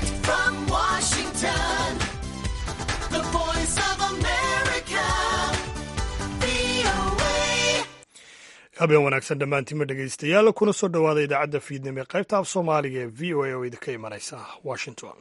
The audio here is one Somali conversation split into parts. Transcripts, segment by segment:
Direct from Washington, the voice of America, VOA. habeen wanaagsan dhammaantiinma dhegaystayaal kuna soo dhowaada idaacadda fiidnimo ee qaybta af soomaaliga ee v o a oo idinka imanaysa washington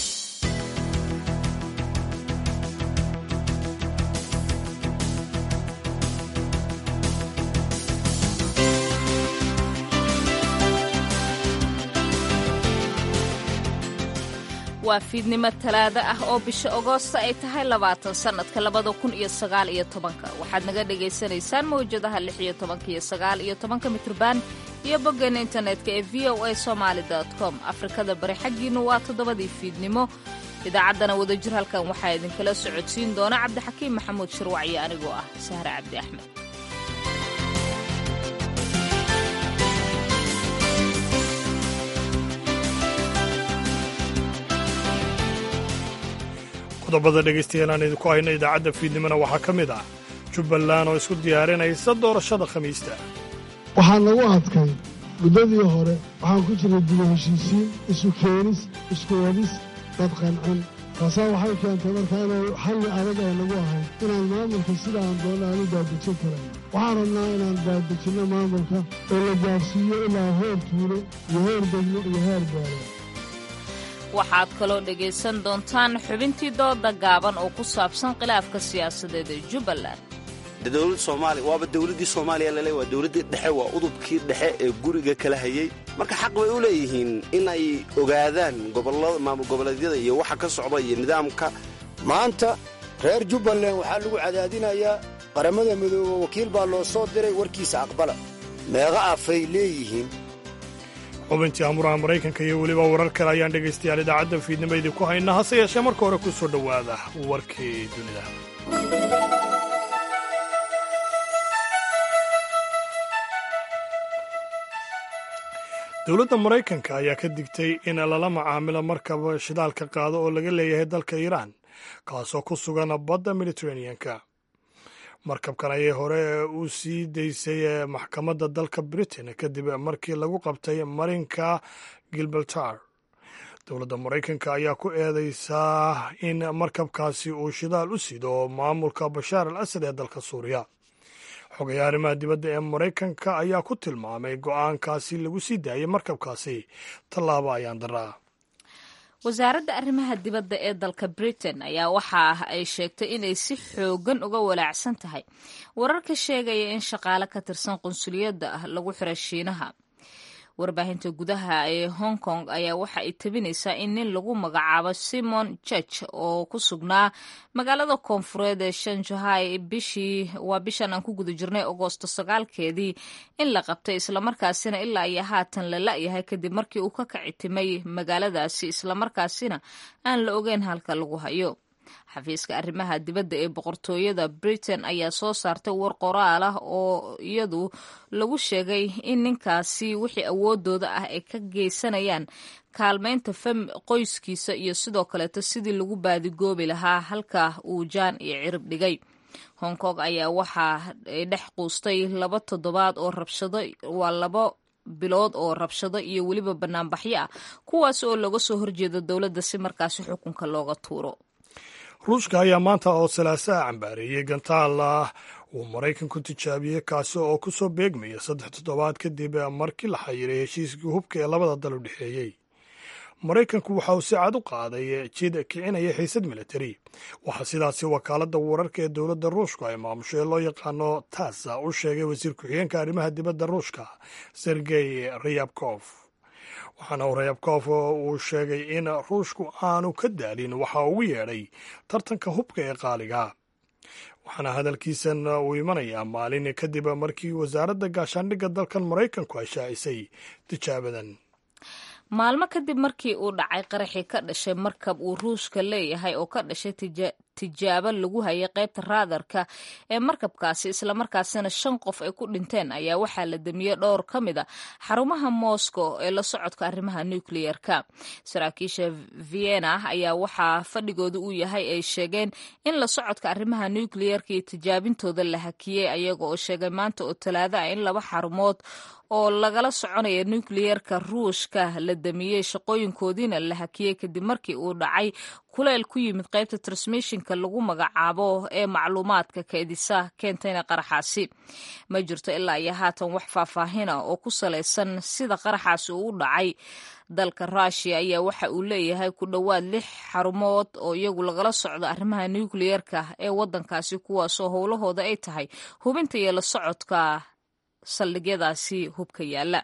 waa fiidnimo talaado ah oo bisha agoosta ay tahay labaatan sannadka labada kun iyo sagaal iyo tobanka waxaad naga dhagaysanaysaan mawjadaha lix iyo tobanka iyo sagaal iyo tobanka mitrban iyo boggeena internetka ee v o a somaali com afrikada bari xaggiinnu waa toddobadii fiidnimo idaacaddana wadajir halkan waxaa idinkala socodsiin doona cabdixakiim maxamuud shirwac iyo anigoo ah sahre cabdi axmed qodobada dhegaystayaal aan idinku hayno idaacadda fiidnimona waxaa ka mid ah jubbaland oo isku diyaarinaysa doorashada khamiista waxaa nagu adkay muddadii hore waxaan ku jiray dibu heshiisiin isu keenis isku wadis dad qancin taasaa waxay keentay marka inay xalli adag ay nagu ahayd inaan maamulka sida aan doonno aan u baadejin karan waxaan rabnaa inaan baadejinno maamulka oo la gaarsiiyo ilaa heer tuulo iyo heer degmo iyo heer beelo waxaad kaloo dhegaysan doontaan xubintii dooda gaaban oo ku saabsan khilaafka siyaasadeed ee jubbaland dowlad soomaaliya waaba dowladdii soomaaliya lale waa dowladdii dhexe waa udubkii dhexe ee guriga kala hayay marka xaq bay u leeyihiin in ay ogaadaan gobollada maamul goboleedyada iyo waxa ka socda iyo nidaamka maanta reer jubbaland waxaa lagu cadaadinayaa qaramada midoobe wakiil baa loo soo diray warkiisa aqbala meeqa afay leeyihiin xubintii amuraha maraykanka iyo weliba warar kale ayaan dhegaystayaal idaacadda fiidnimo idinku haynaa hase yeeshee marka hore ku soo dhowaada warkii dunida dowladda maraykanka ayaa ka digtay in lala macaamilo markab shidaalka qaado oo laga leeyahay dalka iiraan kaasoo ku sugan badda mediteraneanka markabkan ayay hore u sii daysay maxkamadda dalka britain kadib markii lagu qabtay marinka gilbaltar dowladda maraykanka ayaa ku eedeysaa in markabkaasi uu shidaal u sido maamulka bashaar al asad ee dalka suuriya xogayaha arrimaha dibadda ee maraykanka ayaa ku tilmaamay go'aankaasi lagu sii daayay markabkaasi tallaabo ayaan daraa wasaaradda arrimaha dibadda ee dalka britain ayaa waxa ay sheegtay inay si xoogan uga walaacsan tahay wararka sheegaya in shaqaale ka tirsan qunsuliyadda ah lagu xiray shiinaha warbaahinta gudaha ee hong kong ayaa waxa ay tabinaysaa in nin lagu magacaabo simon church oo ku sugnaa magaalada koonfureed ee shanjahai bishii waa bishan aan ku guda jirnay agoosto sagaalkeedii in la qabtay islamarkaasina ilaa iyo haatan la la'yahay kadib markii uu ka kacitimay magaaladaasi islamarkaasina aan la ogeyn halka lagu hayo xafiiska arrimaha dibadda ee boqortooyada britain ayaa soo saartay war qoraal ah oo iyadu lagu sheegay in ninkaasi wixii awoodooda ah ay ka geysanayaan kaalmaynta fam qoyskiisa iyo sidoo kaleeto sidii lagu baadigoobi lahaa halka uu jaan iyo cirib dhigay hong kong ayaa waxaa dhex quustay laba toddobaad oo rabshado waa labo bilood oo rabshado iyo weliba banaanbaxyo ah kuwaas oo looga soo horjeedo dowladda si markaasi xukunka looga tuuro ruushka ayaa maanta oo salaasaha cambaareeyey gantaal ah uu maraykanku tijaabiyey kaasi oo ku soo beegmaya saddex toddobaad kadib markii la xayiray heshiiskii hubka ee labada dal u dhexeeyey maraykanku waxa uu si cad u qaaday jid kicinaya xiisad militari waxaa sidaasi wakaaladda wararka ee dowladda ruushku ay maamusho ee loo yaqaano tasa u sheegay wasiir ku-xigeenka arrimaha dibadda ruushka sergey rayabkof waxaana uu rayabkof uu sheegay in ruushku aanu ka daalin waxa ugu yeedhay tartanka hubka ee qaaliga waxaana hadalkiisan uu imanayaa maalin kadib markii wasaaradda gaashaandhigga dalkan maraykanku ay shaacisay tijaabadan maalmo kadib markii uu dhacay qaraxii ka dhashay markab uu ruushka leeyahay oo ka dhashay tijaabo lagu hayay qaybta raadarka ee markabkaasi islamarkaasina shan qof ay ku dhinteen ayaa waxaa la damiyey dhowr ka mid a xarumaha moscow ee la socodka arrimaha nucleer-ka saraakiisha vienna ayaa waxaa fadhigooda uu yahay ay sheegeen in la socodka arrimaha nucleer-ka iyo tijaabintooda la hakiyey ayaga oo sheegay maanta oo talaado ah in laba xarumood oo lagala soconaya nucleer-ka ruushka la damiyey shaqooyinkoodiina la hakiyey kadib markii uu dhacay kuleyl ku yimid qaybta transmishinka lagu magacaabo ee macluumaadka keedisa keentayna qaraxaasi ma jirto ilaa iyo haatan wax faahfaahina oo ku salaysan sida qaraxaasi uu u dhacay dalka rushia ayaa waxa uu leeyahay ku dhowaad lix xarumood oo iyagu lagala socdo arrimaha nucleer-ka ee waddankaasi kuwaasoo howlahooda ay tahay hubinta iyo la socodka saldhigyadaasi hubka yaala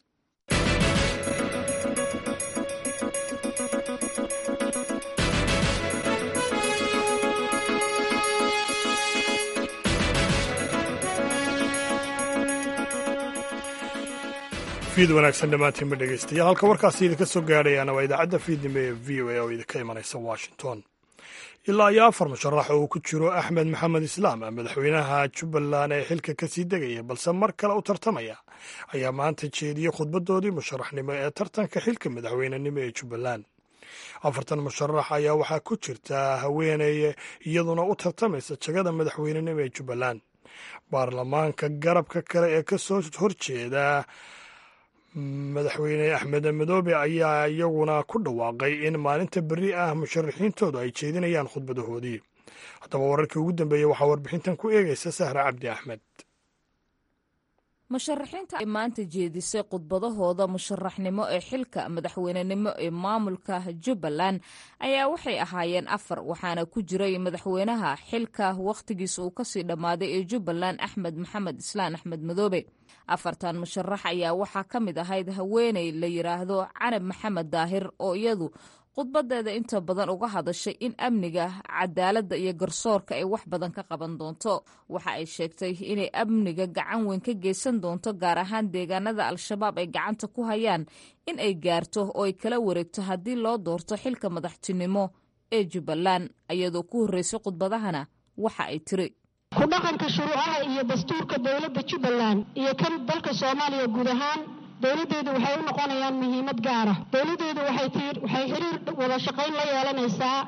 fiid wanaagsan dhammaantiinba dhegaystayaal halka warkaasi idinka soo gaadhayaana waa idaacadda fiidnimo ee v o a oo idinka imanaysa washington ilaa iyo afar musharax oo uu ku jiro axmed maxamed islaam madaxweynaha jubbaland ee xilka ka sii degaya balse mar kale u tartamaya ayaa maanta jeediyey khudbadoodii musharaxnimo ee tartanka xilka madaxweynenimo ee jubbaland afartan musharax ayaa waxaa ku jirta haweeney iyaduna u tartamaysa jagada madaxweynenimo ee jubbaland baarlamaanka garabka kale ee ka soo horjeeda madaxweyne axmed madoobe ayaa iyaguna ku dhawaaqay in maalinta berri ah musharaxiintoodu ay jeedinayaan khudbadahoodii haddaba wararkii ugu dambeeyey waxaa warbixintan ku eegaysa sahra cabdi axmed musharaxiinta ay maanta jeedisay khudbadahooda musharaxnimo ee xilka madaxweynenimo ee maamulka jubbaland ayaa waxay ahaayeen afar waxaana ku jiray madaxweynaha xilka wakhtigiisa uu kasii dhammaaday ee jubbaland axmed maxamed islaan axmed madoobe afartan musharax ayaa waxaa ka mid ahayd haweeney la yidhaahdo canab maxamed daahir oo iyadu khudbadeeda inta badan uga hadashay in amniga cadaaladda iyo garsoorka ay wax badan ka qaban doonto waxa ay sheegtay inay amniga gacan weyn ka geysan doonto gaar ahaan deegaanada al-shabaab ay gacanta ku hayaan in ay gaarto oo ay kala wareegto haddii loo doorto xilka madaxtinimo ee jubbaland iyadoo ku horreysay khudbadahana waxa ay tiri ku dhaqanka shuruucaha iyo dastuurka dowladda jubbaland iyo kan dalka soomaaliya guud ahaan dowladdeedu waxay u noqonayaan muhiimad gaara dowladdeedu waxay xiriir wada shaqayn la yeelanaysaa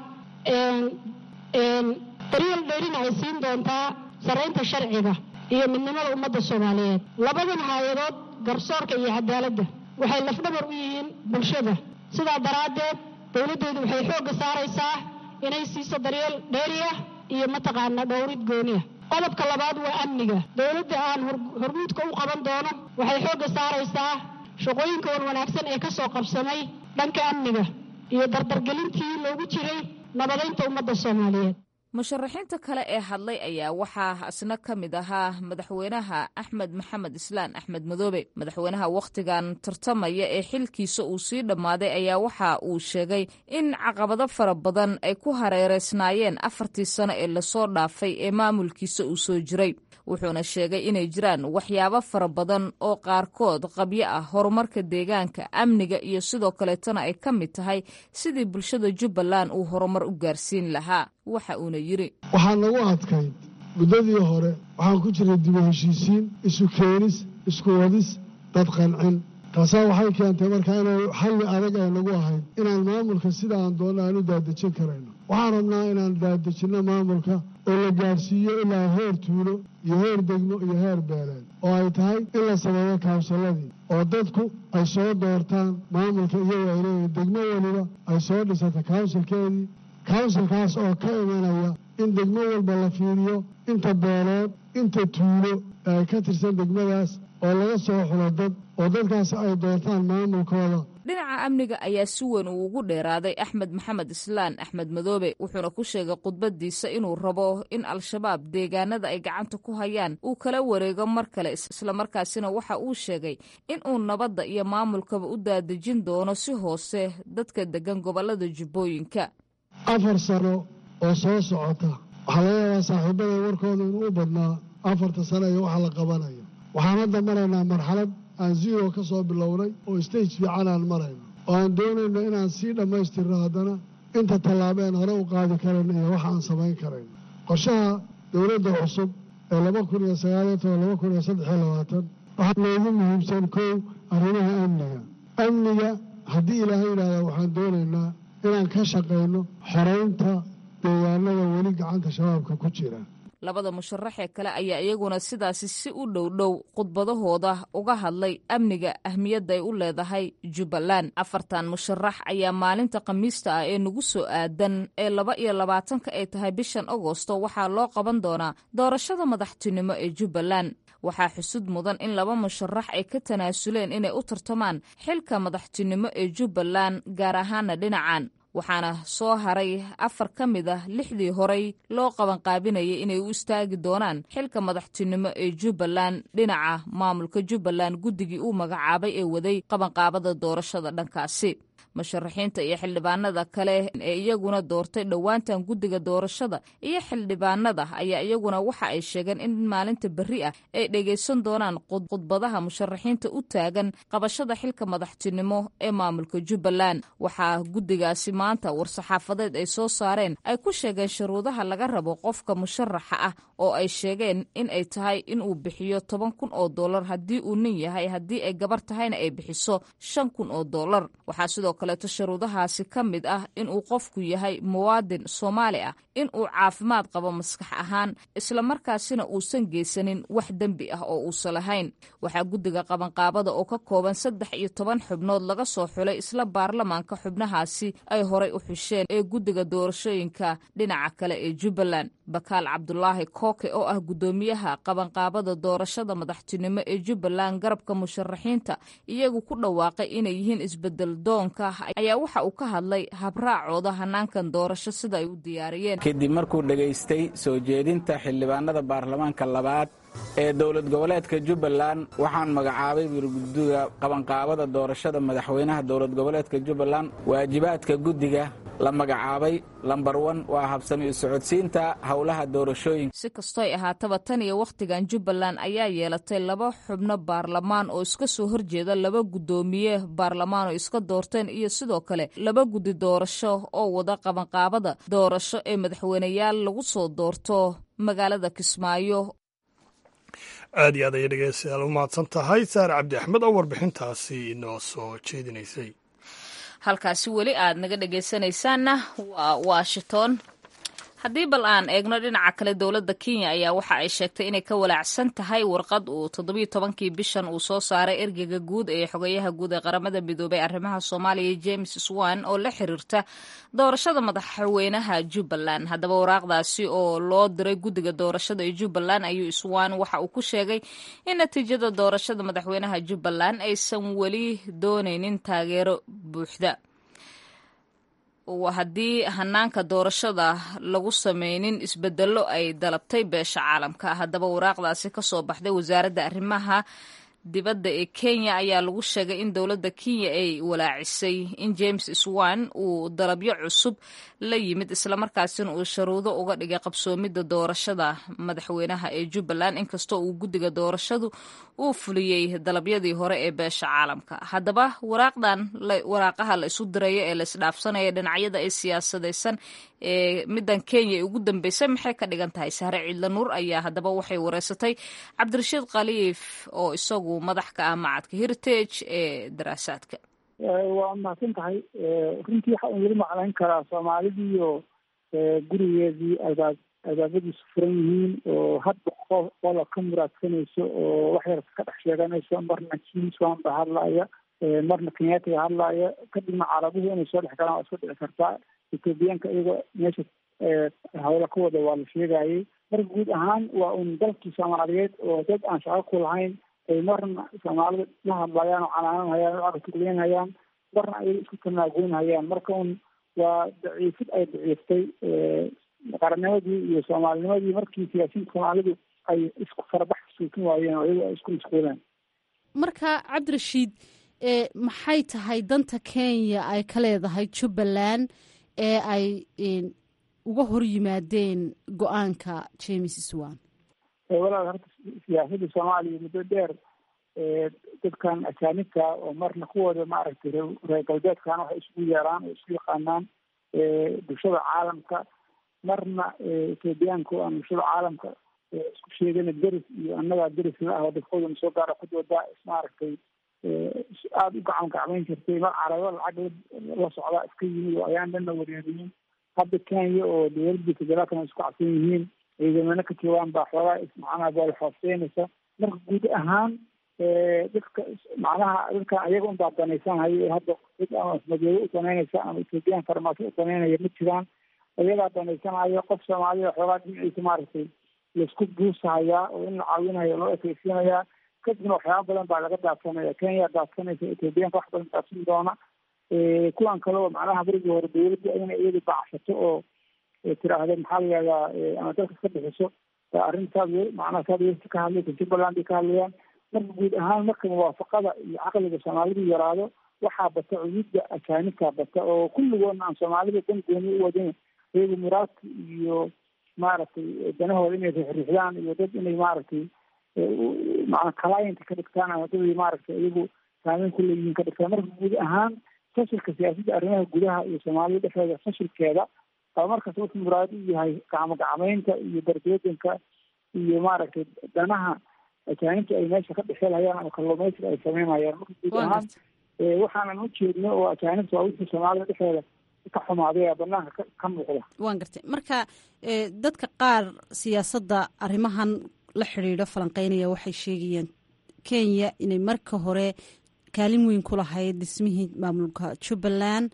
daryeel dheerina ay siin doontaa sarraynta sharciga iyo midnimada ummadda soomaaliyeed labadan haayadood garsoorka iyo cadaaladda waxay lafdhabar u yihiin bulshada sidaa daraaddeed dowladdeedu waxay xoogga saaraysaa inay siiso daryeel dheeriya iyo mataqaana dhowrid gooniya qodobka labaad waa amniga dowladda aan hormuudka u qaban doono waxay xoogga saaraysaa shaqooyinka wan wanaagsan ee ka soo qabsamay dhanka amniga iyo dardargelintii loogu jiray nabadaynta ummadda soomaaliyeed musharaxiinta kale ee hadlay ayaa waxaa isna ka mid ahaa madaxweynaha axmed maxamed islaan axmed madoobe madaxweynaha wakhtigan tartamaya ee xilkiisa uu sii dhammaaday ayaa waxa uu sheegay in caqabado fara badan ay ku hareereysnaayeen afartii sano ee lasoo dhaafay ee maamulkiisa uu soo jiray wuxuuna sheegay inay jiraan waxyaabo fara badan oo qaarkood qabyo ah horumarka deegaanka amniga iyo sidoo kaleetana ay ka mid tahay sidii bulshada jubbaland uu horumar u gaarsiin lahaa waxa uuna yidhi waxaa nagu adkayd muddadii hore waxaan ku jiray dibu heshiisiin isu keenis isku wadis dad qancin taasaa waxay keentay marka inay xalli adag ay nagu ahayd inaan maamulka sida aan doonno aan u daadejin karayno waxaan rabnaa inaan daadejinno maamulka oo la gaadhsiiyo ilaa heer tuulo iyo heer degmo iyo heer beeleed oo ay tahay in la sameeyo kaawsaladii oo dadku ay soo doortaan maamulka iyagoo ay leeyihin degmo weliba ay soo dhisata kawnsilkeedii kawnsilkaas oo ka imanaya in degmo walba la fiiriyo inta beeleed inta tuulo ee ka tirsan degmadaas oo laga soo xulo dad oo dadkaas ay doortaan maamulkooda dhinaca amniga ayaa si weyn uu ugu dheeraaday axmed maxamed islaan axmed madoobe wuxuuna ku sheegay khudbadiisa inuu rabo in al-shabaab deegaanada ay gacanta ku hayaan uu kala wareego mar kale islamarkaasina waxa uu sheegay in uu nabadda iyo maamulkaba u daadejin doono si hoose dadka degan gobolada jubbooyinka afar sano oo soo socota waxaa laga yaabaa saaxiibada warkooda inuu u badnaa afarta sano iyo waxa la qabanayo waxaan hadda maraynaa marxalad aan zero ka soo bilownay oo stage fiican aan marayno oo aan doonayno inaan sii dhammaystirno haddana inta tallaabeen hore u qaadi karayn iyo waxa aan samayn karayn qorshaha dowladda cusub ee laba kun iyo sagaaliyo toban laba kun iyo saddex iyo labaatan waxaa loogu muhiimsan kow arrimaha amniga amniga haddii ilaahay yidhaahda waxaan doonaynaa inaan ka shaqayno xoraynta deegaanada weli gacanta shabaabka ku jira labada musharax ee kale ayaa iyaguna sidaasi si u dhow dhow khudbadahooda uga hadlay amniga ahmiyadda ay u leedahay jubbaland afartan musharax ayaa maalinta khamiista ah ee nagu soo aadan ee laba iyo labaatanka ay tahay bishan agosto waxaa loo qaban doonaa doorashada madaxtinimo ee jubbaland waxaa xusud mudan in laba musharax ay ka tanaasuleen inay u tartamaan xilka madaxtinimo ee jubbaland gaar ahaana dhinacan waxaana soo haray afar ka mid ah lixdii horey loo qabanqaabinayay inay u istaagi doonaan xilka madaxtinimo ee jubbaland dhinaca maamulka jubbaland guddigii uu magacaabay ee waday qabanqaabada doorashada dhankaasi musharaxiinta iyo xildhibaanada kale ee iyaguna doortay dhowaantan guddiga doorashada iyo xildhibaanada ayaa iyaguna waxa ay sheegeen in maalinta berri ah ay dhegaysan doonaan khudbadaha musharaxiinta u taagan qabashada xilka madaxtinimo ee maamulka jubbaland waxaa guddigaasi maanta war-saxaafadeed ay soo saareen ay ku sheegeen shuruudaha laga rabo qofka musharaxa ah oo ay sheegeen in ay tahay inuu bixiyo toban kun oo dollar haddii uu nin yahay haddii ay gabar tahayna ay bixiso shan kun oo dollar waxaa sidoo kaleeto shuruudahaasi ka mid ah inuu qofku yahay muwaadin soomaali ah inuu caafimaad qabo maskax ahaan islamarkaasina uusan geysanin wax dembi ah oo uusan lahayn waxaa guddiga qabanqaabada oo ka kooban saddex iyo toban xubnood laga soo xulay isla baarlamaanka xubnahaasi ay horay u xusheen ee guddiga doorashooyinka dhinaca kale ee jubbaland bakaal cabdulaahi kooke oo ah guddoomiyaha qabanqaabada doorashada madaxtinimo ee jubbaland garabka musharaxiinta iyagu ku dhawaaqay inay yihiin isbedel doonka ayaa waxa uu ka hadlay habraacooda hanaankan doorasho sida ay u diyaariyeen kadib markuu dhegaystay soo jeedinta xildhibaanada baarlamaanka labaad ee dowlad goboleedka jubbaland waxaan magacaabay wirguddiga qabanqaabada doorashada madaxweynaha dowlad goboleedka jubbaland waajibaadka guddiga la magacaabay lambar wan waa habsami u socodsiinta howlaha doorashooyinka si kastoy ahaataba tan iyo wakhtigan jubbaland ayaa yeelatay laba xubno baarlamaan oo iska soo horjeeda laba guddoomiye baarlamaan oo iska doorteen iyo sidoo kale laba guddi doorasho oo wada qabanqaabada doorasho ee madaxweyneyaal lagu soo doorto magaalada kismaayo aad iyo aad ayay dhegeystayaal u mahadsan tahay saare cabdi axmed oo warbixintaasi inoo soo jeedinaysay halkaasi weli aad naga dhegaysanaysaanna waa washington haddii bal aan eegno dhinaca kale dowladda kenya ayaa waxa ay sheegtay inay ka walaacsan tahay warqad uu toddobiyo tobankii bishan uu soo saaray ergeyga guud ee xogeyaha guud ee qaramada midoobay arrimaha soomaaliya james swan oo la xiriirta doorashada madaxweynaha jubbaland haddaba waraaqdaasi oo loo diray guddiga doorashada ee jubbaland ayuu swan waxa uu ku sheegay in natiijada doorashada madaxweynaha jubbaland aysan weli doonaynin taageero buuxda haddii hanaanka doorashada lagu sameynin isbedelo ay dalabtay beesha caalamka haddaba waraaqdaasi kasoo baxday wasaaradda arrimaha dibadda ee kenya ayaa lagu sheegay in dowladda kenya ay walaacisay in james swan uu dalabyo cusub la yimid islamarkaasina uu sharuudo uga dhigay qabsoomidda doorashada madaxweynaha ee jubbaland inkastoo uu guddiga doorashadu uu fuliyey dalabyadii hore ee beesha caalamka haddaba waraaqdan waraaqaha la isu dirayo ee la isdhaafsanaya dhinacyada ee siyaasadaysan ee middan kenya ee ugu dambeysay maxay ka dhigan tahay sahre ciidla nuur ayaa haddaba waxay wareysatay cabdirashiid khaliif oo isagu madax ka ah macadka heritage ee daraasaadka waa mahadsan tahay runtii waxa un weli maclayn karaa soomaalidiiyo gurigeedii albaab albaabadiisu furan yihiin oo hadba qo qola ka muraadsanayso oo wax yar ka dhex sheeganayso marna kiiswan ba hadlaaya marna kenyaatiga hadlaaya kadibna carabuhu inay soo dhex galaan waa isku dhici kartaa ethoobiyaanka iyagoo meesha hawla ka wada waa la sheegayay marka guud ahaan waa un dalkii soomaaliyeed oo dad aan shaqo ku lahayn ay marna soomaalida la hadlayaan oo canaananhayaan oo arkuleynhayaan marna ayaga isku tanaagoynhayaan marka un waa daciifid ay daciiftay qarannimadii iyo soomaalinimadii markii siyaasiyiinta soomaalidu ay isku farabax suukin waayeen oo iyagu ay isku mashquuleen marka cabdirashiid maxay tahay danta kenya ay ka leedahay jubbaland ee ay uga hor yimaadeen go-aanka james swan walaal horta siyaasadda soomaaliya muddo dheer dadkan ajaanibta oo marna kuwooda maaragtay reer galbeedkana waxay isugu yeeraan oo isku yaqaanaan bulshada caalamka marna etoobiyaanka oo aan bulshada caalamka isku sheegana deris iyo annagaa deris la ah oo dadkoodana soo gaara ku doodaa ismaaragtay aada u gacan gacmayn jirtay mar carabo lacag la socdaa iska yimid oo ayaan dhanna wareeriyin hadda kenya oo dowladii federaalkana isku cabsan yihiin ciidamano ka joogaan baa xoogaa macnaha bool xooseynaysa marka guud ahaan dadka macnaha dadkan ayaga unbaa danaysanhayo ee hadda cid ama madoobe u danaynaysa ama ethoobiyan farmaaso u danaynaya ma jiraan ayagaa danaysanhayo qof soomaalida xoogaa dhinaciisa maaragtay laisku buusahayaa oo in la caawinayo loo ekeysiinayaa kadibna waxyaaba badan baa laga daadsanaya kenya daadsanaysa ethoobiyaanka wax badan daadsan doona kuwan kale oo macnaha berigii hore dowladda ina iyadu bacsato oo tiraahda maxaa la yihahdaa ama dalka iska bixiso arrintaas macnaha saad westi ka hadlaysa jubbaland bay ka hadlayaan marka guud ahaan marka muwaafaqada iyo caqliga soomaalidu yaraado waxaa bata cuyudda ajaanibkaa bata oo kulligoodna aan soomaalida dan gooni u wadin iyagu muraadka iyo maaragtay danahooda inay rixrixdaan iyo dad inay maaragtay macna client ka dhigtaan ama dad maaragtay iyagu saameyn ku leeyihiin ka dhigtaan marka guud ahaan fashilka siyaasadda arrimaha gudaha iyo soomaalida dhexdeeda fashilkeeda aba markaas wuxuu muraado u yahay gacmo gacmeynta iyo darbeedanka iyo maaragtay danaha ajaanibta ay meesha ka dhexeelhayaan ama kalluumaysiga ay sameynayaan marka guud ahaan waxaanan u jeedno oo ajaanibta waa wixii soomaalida dhexdeeda ka xumaaday ee banaanka ka muuqda waan gartay marka dadka qaar siyaasadda arrimahan la xidhiidho falanqeynaya waxay sheegayeen kenya inay marka hore kaalin weyn ku lahayd dhismihii maamulka jubbaland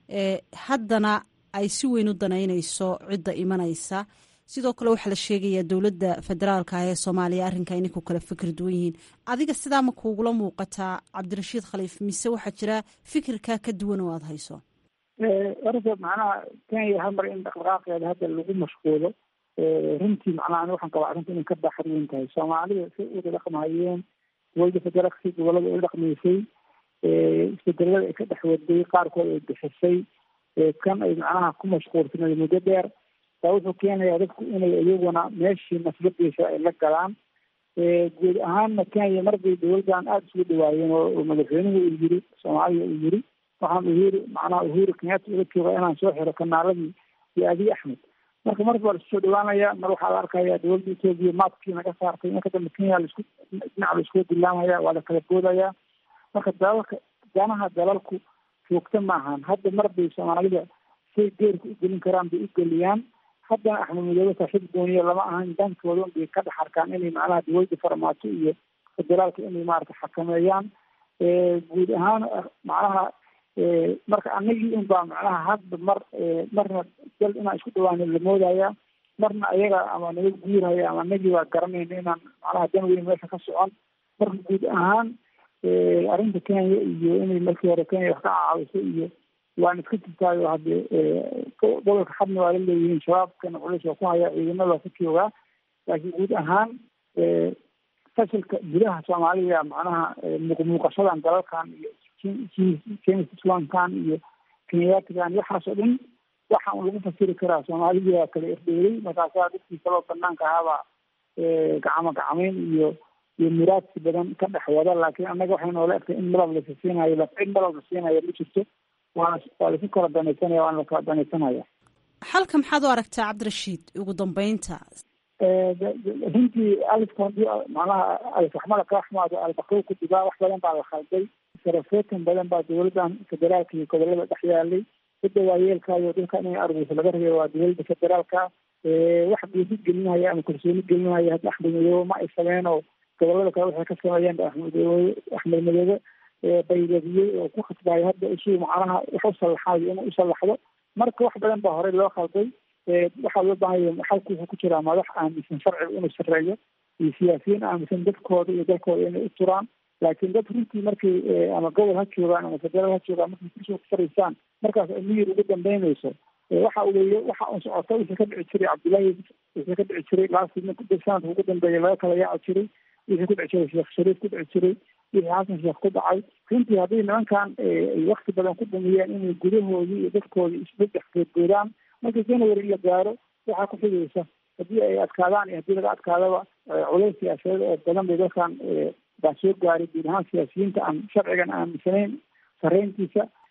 haddana ay si weyn u danaynayso cidda imanaysa sidoo kale waxaa la sheegayaa dowladda federaalka ah ee soomaaliya arrinka inay ku kala fikir duwan yihiin adiga sidaa ma kuugula muuqataa cabdirashiid khaliif mise waxaa jira fikirkaa ka duwan oo aada hayso horta macnaha kenya hal mar in dhaqdhaqaaqeeda hadda lagu mashquulo runtii macnaha ani waxaan qabaa arrinta inay ka baaxad weyn tahay soomaalida si uda dhaqmahayeen dowladda federaalka si gobolada ay dhaqmaysay isbedelada ay ka dhex waday qaarkood ay bixisay kan ay macnaha ku mashquulsanay muddo dheer baa wuxuu keenayaa dadku inay iyaguna meeshii nasbadiisa ay la galaan guud ahaanna kenya marbay dowladdan aada isugu dhawaayeen oo madaxweynuhu uu yiri soomaaliya uu yiri waxaan uhuru macnaha uhuru kenyatta ula jooga inaan soo xiro kanaaladii iyo abiy axmed marka mar baa laisku soo dhawaanaya mar waxaa la arkaya dowladda etoobiya maadkii naga saartay marka dambe kenya laisku dhinac laisku dilaamaya waa la kala boodaya marka dalalka danaha dalalku joogta maahan hadda mar bay soomaalida say geerka u gelin karaan bay u geliyaan haddana axmed madoobe saaxiib gooniya lama ahan dankooda bay ka dhex arkaan inay macnaha dowladda farmaajo iyo federaalka inay maarata xakameeyaan guud ahaan macnaha marka anagii un baa macnaha hadda mar marna dal inaan isku dhawaano la moodaya marna ayaga ama naga guurhaya ama anagii baa garanayna inaan macnaha dan weyn meesha ka socon marka guud ahaan arrinta kenya iyo inay markii hore kenya wax ka caawiso iyo waan iska jirtaayo hadde gobolka xadna waa la leeyihiin shabaabkana culeys waa ku hayaa ciidamada waa ku joogaa laakiin guud ahaan fashilka gudaha soomaalida macnaha muuqmuuqashadan dalalkan iyo jemislankan iyo kenyaatigan waxaas oo dhan waxa un lagu fasiri karaa soomaalidii waa kala erdheelay markaasaa dadkii kaloo banaanka ahaabaa gacmo gacmeyn iyo iyo muraadsi badan ka dhex wada laakiin annaga waxay noola egtay in malab lasa siinayo lacid malab la siinayo ma jirto waana waa lasu kala danaysanaya waana lakala danaysanaya xalka maxaad u aragtaa cabdirashiid ugu dambeynta runtii alifka hadii macnaha alfaxmada ka axmaado albaqow ku dibaa wax badan baa la khalday sarafeetan badan baa dowladdan federaalka iyo gobolada dhex yaalay cidda waayeelkaayo dalka inay arguso laga rabay waa dowladda federaalka wax geesi gelinaya ama kalsooni gelinaya hadda axmed madoobe ma ay sameen oo gobolada kale waxay ka sameeyeen ba axmed madoobe axmed madoobe baydadiyey oo ku khasbaayo hadda isuu macnaha wax u sallaxayo inuu u sallaxdo marka wax badan baa horey loo khalday waxaa loo baahanya xalku wuxuu ku jiraa madax aaminsan sharciga inuu sareeyo iyo siyaasiyiin aaminsan dadkooda iyo dalkooda inay u turaan laakiin dad runtii markay ama gobol ha joogaan ama federaal ha joogaan markay kursiga ku fariisaan markaas ay miyir ugu dambeynayso waxa weeye waxa un socota wixii ka dhici jiray cabdullaahi wixii ka dhici jiray laasina sanadka ugu dambeeya laga kala yaaci jiray wixii ku dhici jiray sheekh shariif ku dhici jiray wixii xasan sheekh ku dhacay runtii haddii nimankan ay wakti badan ku dhumiyeen inay gudahoodii iyo dadkoodii isbeddex geedgoodaan marka january la gaaro waxaa ku xigaysa haddii ay adkaadaan iyo haddii laga adkaadaba culays siyaasadeed oo badan bay dalkan baa soo gaaray guud ahaan siyaasiyiinta aan sharcigan aaminsanayn sareyntiisa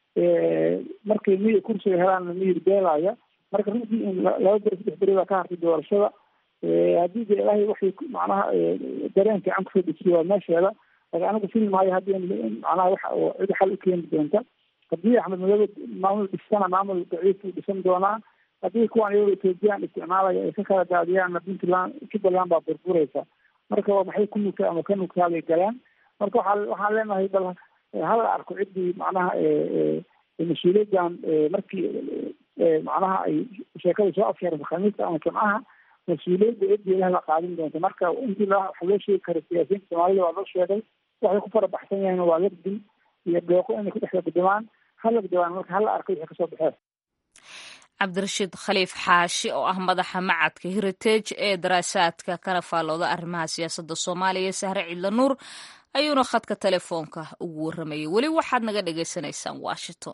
markay miyir kursiga helaanna miyir beelaya marka runtii in laba beri saddex beri baa ka hartay doorashada haddii de ilaahay waxay macnaha dareen fiican kusoo dejiye waa meesheeda laakiin anigu fili maayo haddii macnaha waxa oo cid xal u keeni doonta haddii axmed madoobe maamul dhisana maamul daciif uu dhisan doonaa haddii kuwan iyagoo ethoobiyan isticmaalaya ay ka kala daadiyaanna puntland jubbaland baa burburaysa marka waa maxay ku nugtaa ama ka nugtaa bay galaan marka waxaa waxaan leenahay bal hala arko ciddii macnaha mas-uuliyaddan markii macnaha ay sheekada soo afsheeraysa khamiista ama jimcaha mas-uuliyadda ciddii la qaadin doonta marka intii wax loo sheegi karo siyaasiyiinta soomaalida waa loo sheegay waxay ku farabaxsan yahiin waa labdin iyo dooqo inay ku dhex lagdamaan ha lagdawaan marka hala arko wixii kasoo baxeen cabdirashiid khaliif xaashi oo ah madaxa macadka heritage ee daraasaadka kana faallooda arrimaha siyaasadda soomaaliya sahre cidla nuur ayuuna khadka telefoonka ugu warramayay weli waxaad naga dhagaysanaysaan washington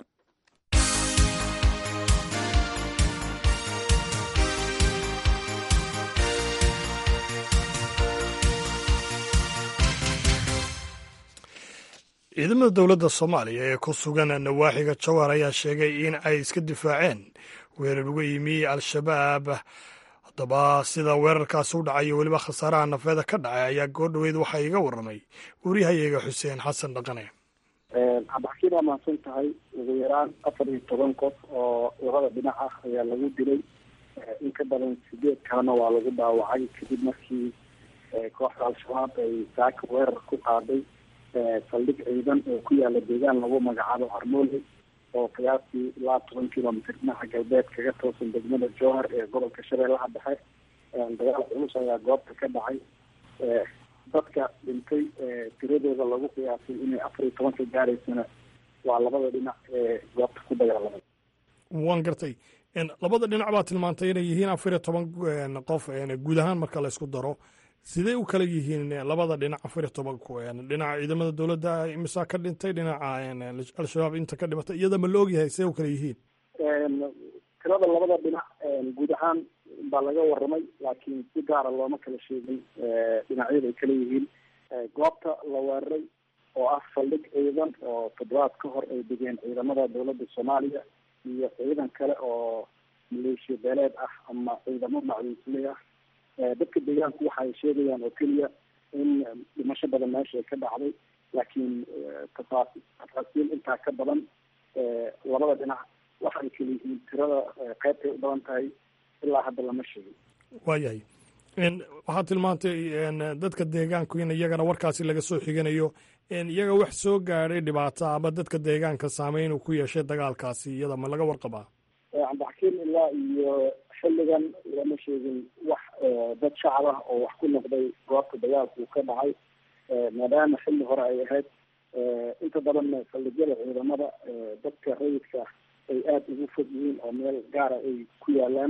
ciidamada dowladda soomaaliya ee ku sugan nawaaxiga jowhar ayaa sheegay in ay iska difaaceen weerar uga yimi al-shabaab haddaba sida weerarkaasi u dhacay iyo weliba khasaaraha nafeeda ka dhacay ayaa goordhoweyd waxaa iga warramay waryahayaga xuseen xasan dhaqane cabdixakiin waa mahadsan tahay ugu yaraan afar iyo toban qof oo labada dhinac ah ayaa lagu dilay in ka badan sideed kalena waa lagu dhaawacay kadib markii kooxda al-shabaab ay saaka weerar ku qaaday saldhig ciidan oo ku yaala deegaan lagu magacaabo harmoole oo qiyaastii ilaa toban kilomitr dhinaca galbeed kaga toosan degmada jowhar ee gobolka shabeellaha dhexe dagaal culus ayaa goobta ka dhacay dadka dhintay tiradooda lagu qiyaasay inay afar iyo tobanka gaaraysana waa labada dhinac ee goobta ku dagaalamay waan gartay labada dhinac baa tilmaantay inay yihiin afar iyo toban qof guud ahaan marka la isku daro sidee u kala yihiin labada dhinac afar iyo tobanku dhinaca ciidamada dowladda imisaa ka dhintay dhinaca al-shabaab inta ka dhimatay iyada ma la ogyahay sidee u kala yihiin tirada labada dhinac guud ahaan baa laga waramay laakiin si gaara looma kala sheegin dhinacyada ay kala yihiin goobta la weeraray oo ah saldhig ciidan oo toddobaad ka hor ay degeen ciidamada dowladda soomaaliya iyo ciidan kale oo maleeshiya beeleed ah ama ciidamo macluusley ah dadka deegaanku waxa ay sheegayaan oo keliya in dhimasho badan meesha ay ka dhacday laakiin tafaas tafaasiil intaa ka badan labada dhinac waxa ay kala yihiin tirada qeybtay u badan tahay ilaa hadda lama sheegin waayahay waxaad tilmaantay dadka deegaanku in iyagana warkaasi laga soo xiganayo iyaga wax soo gaadhay dhibaato ama dadka deegaanka saameyn uu ku yeeshay dagaalkaasi iyada ma laga warqabaa cabdixakiin ilaa iyo xilligan lama sheegin wax dad shacab ah oo wax ku noqday goobta dagaalku ka dhacay maadaama xilli hore ay ahayd inta badanna saldhigyada ciidamada dadka rayidka ay aada ugu fog yihiin oo meel gaara ay ku yaalaan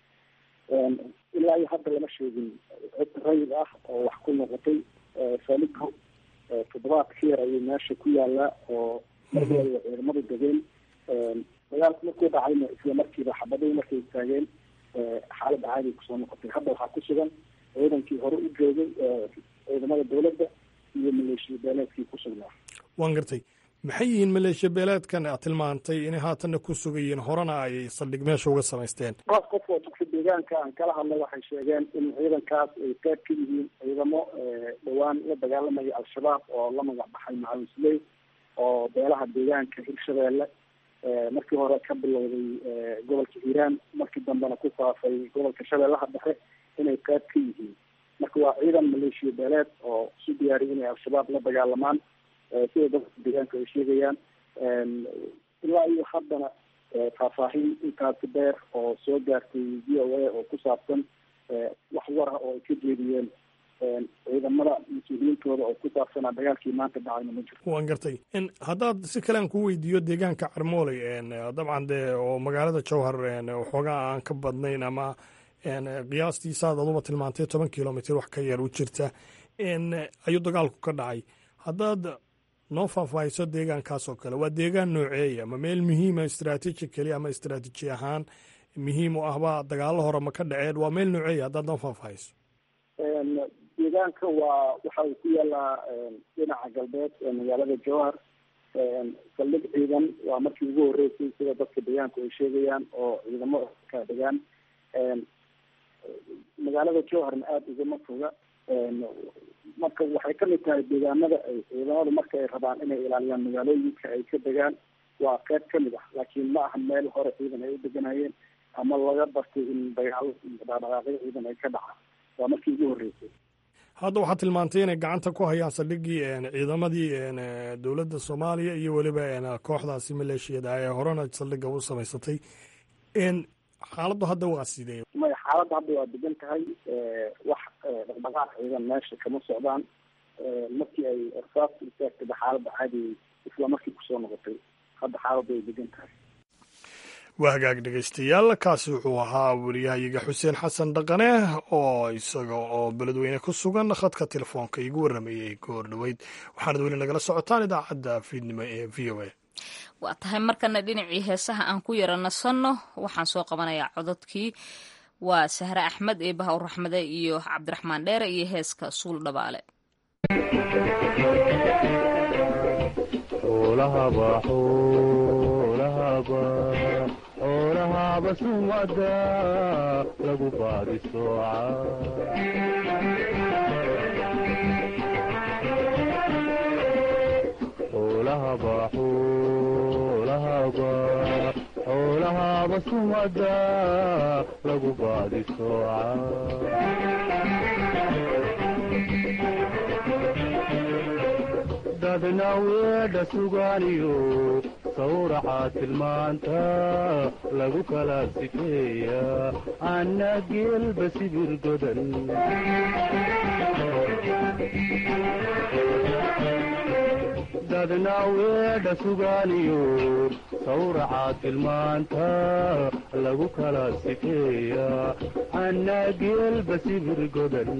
ilaa iyo hadda lama sheegin cid rayid ah oo wax ku noqotay saligo toddobaad ka yar ayay meesha ku yaalaa oo markii ciidamadu degeen dagaalku markuu dhacayna isla markiiba xabadii markay istaageen xaaladda caadi kusoo noqotay hadda waxaa ku sugan ciidankii hore u joogay ciidamada dowladda iyo maleeshiya beeleedkii ku sugnaa waan gartay maxay yihiin maleeshiya beeleedkan aad tilmaantay inay haatanna ku sugayiin horena ay saldhig meesha uga samaysteen qof qof oo dadka deegaanka aan kala hadlay waxay sheegeen in ciidankaas ay qayb ka yihiin ciidamo dhowaan la dagaalamaya al-shabaab oo la magac baxay macawisley oo beelaha deegaanka hirshabeelle markii hore ka bilowday gobolka hiiraan markii dambena ku faafay gobolka shabeellaha dhexe inay qayb ka yihiin marka waa ciidan maleeshiya beeleed oo isu diyaariyay inay al-shabaab la dagaalamaan sida dadka deegaanka ay sheegayaan ilaa iyo haddana faahfaahin intaasi dheer oo soo gaartay v o a oo ku saabsan wax war ah oo ay ka jeediyeen ciidamada mas-uuliyiintooda oo ku saabsanaa dagaalkii maanta dhacayna ma jiro waan gartay haddaad si kale aan ku weydiiyo deegaanka carmooley dabcan dee oo magaalada jowhar waxoogaa aan ka badnayn ama qiyaastii saad aduba tilmaantay toban kilomitr wax ka yar u jirta ayuu dagaalku ka dhacay haddaad noo faahfaahiso deegaankaas oo kale waa deegaan nooceeya ma meel muhiima istraatiiji keliya ama istraatiiji ahaan muhiim u ahba dagaalo hore ma ka dhaceen waa meel nooceeya haddaad noo faahfaahiso deegaanka waa waxa uu ku yaalaa dhinaca galbeed ee magaalada jowhar saldhig ciidan waa markii ugu horreysay sida dadka deegaanku ay sheegayaan oo ciidamo ka degaan magaalada jowharna aada ugama foga marka waxay kamid tahay deegaanada ay ciidamadu marka ay rabaan inay ilaaliyaan magaalooyinka ay ka degaan waa qeyb kamid ah laakiin ma aha meel hore ciidan ay u deganayeen ama laga bartay in dagaalo iyo dhaqdhaqaaqyo ciidan ay ka dhacaan waa markii ugu horreysay hadda waxaad tilmaantay inay gacanta ku hayaan saldhiggii ciidamadii dowladda soomaaliya iyo weliba kooxdaasi maleeshiyada ee horena saldhigga u samaysatay xaaladdu hadda waa sidee may xaaladda hadda waa degan tahay wax dhaqdhaqaaq ciidan meesha kama socdaan markii ay ersaasku istaagtayba xaaladda caadi isla markii kusoo noqotay hadda xaaladda way degan tahay waa hagaag dhegaystayaal kaasi wuxuu ahaa wariyahayaga xuseen xasan dhaqane oo isaga oo beledweyne ku sugan khadka telefoonka igu warramayey goor dhoweyd waxaanad weli nagala socotaan idaacadda fiidnimo ee v o a waa tahay markana dhinacii heesaha aan ku yara nasanno waxaan soo qabanayaa cododkii waa sahre axmed eebaha u raxmade iyo cabdiraxmaan dheere iyo heeska suul dhabaale xoolahaba sumada lagu baadi xoolahaba sumada lagu baadi dadna weedha sugaaniyo sawraxa tilmaanta lagu kala sifeeya anna geelba sibir godan dadna weedha sugaaniyo sawraxa tilmaanta lagu kala sifeeya anna geelba sibir godan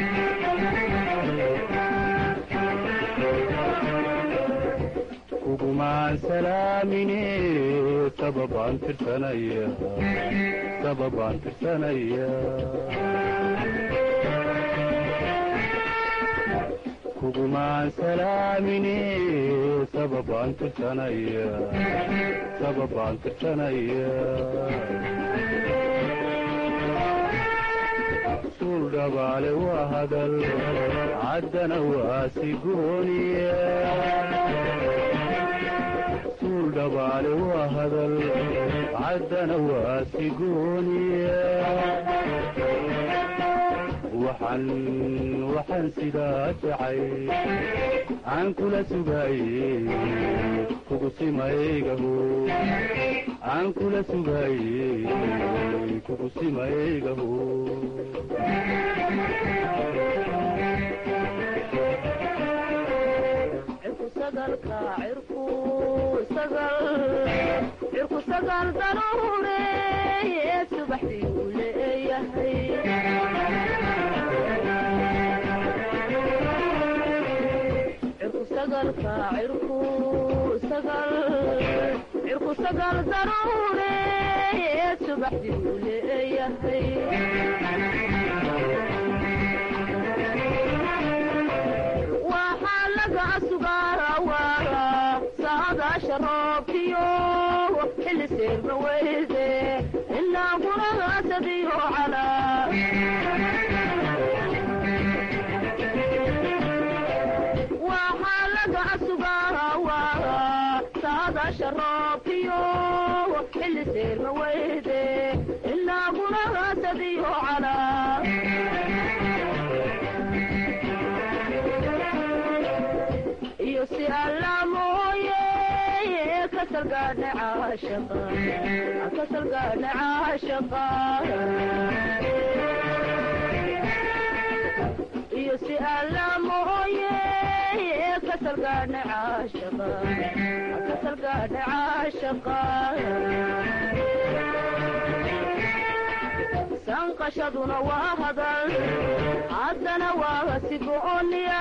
kugumaan salaamine sababaan tirsanaya sababaan tirsanaya kugumaan salaamine sababaan tirsanaya sababaan tirsanaya suul dhabaale waa hadal caddana waa sigooniya dhabaale waa hadal caddana waa sigooniya waxaan waxaan sidaa jacay aan kula sugaaye kugusimaygaho aan kula sugaaye kugusimaygaho cirku sagaal daruure subaxdii uu leeyahay cirku sagalka cirku sagal cirku sagal daruure subaxdii uu leeyahay waxaa laga sugaarawaara saadaasha roobkiyo xilli seerma weyde ilaa guragaasadiyo calaa waxaa laga sugaarawaara saadaasha roobkiyo xilli seerma weyde ilaa guragaasadiyo calaa iyo si alla mooye kasalgaadha caashaqa kasalgaadha caashaqa iyo si alla mooye kasalgaadha caashaqa kasalgaadha caashaqa sanqashaduna waa hadal haddana waa sigooniya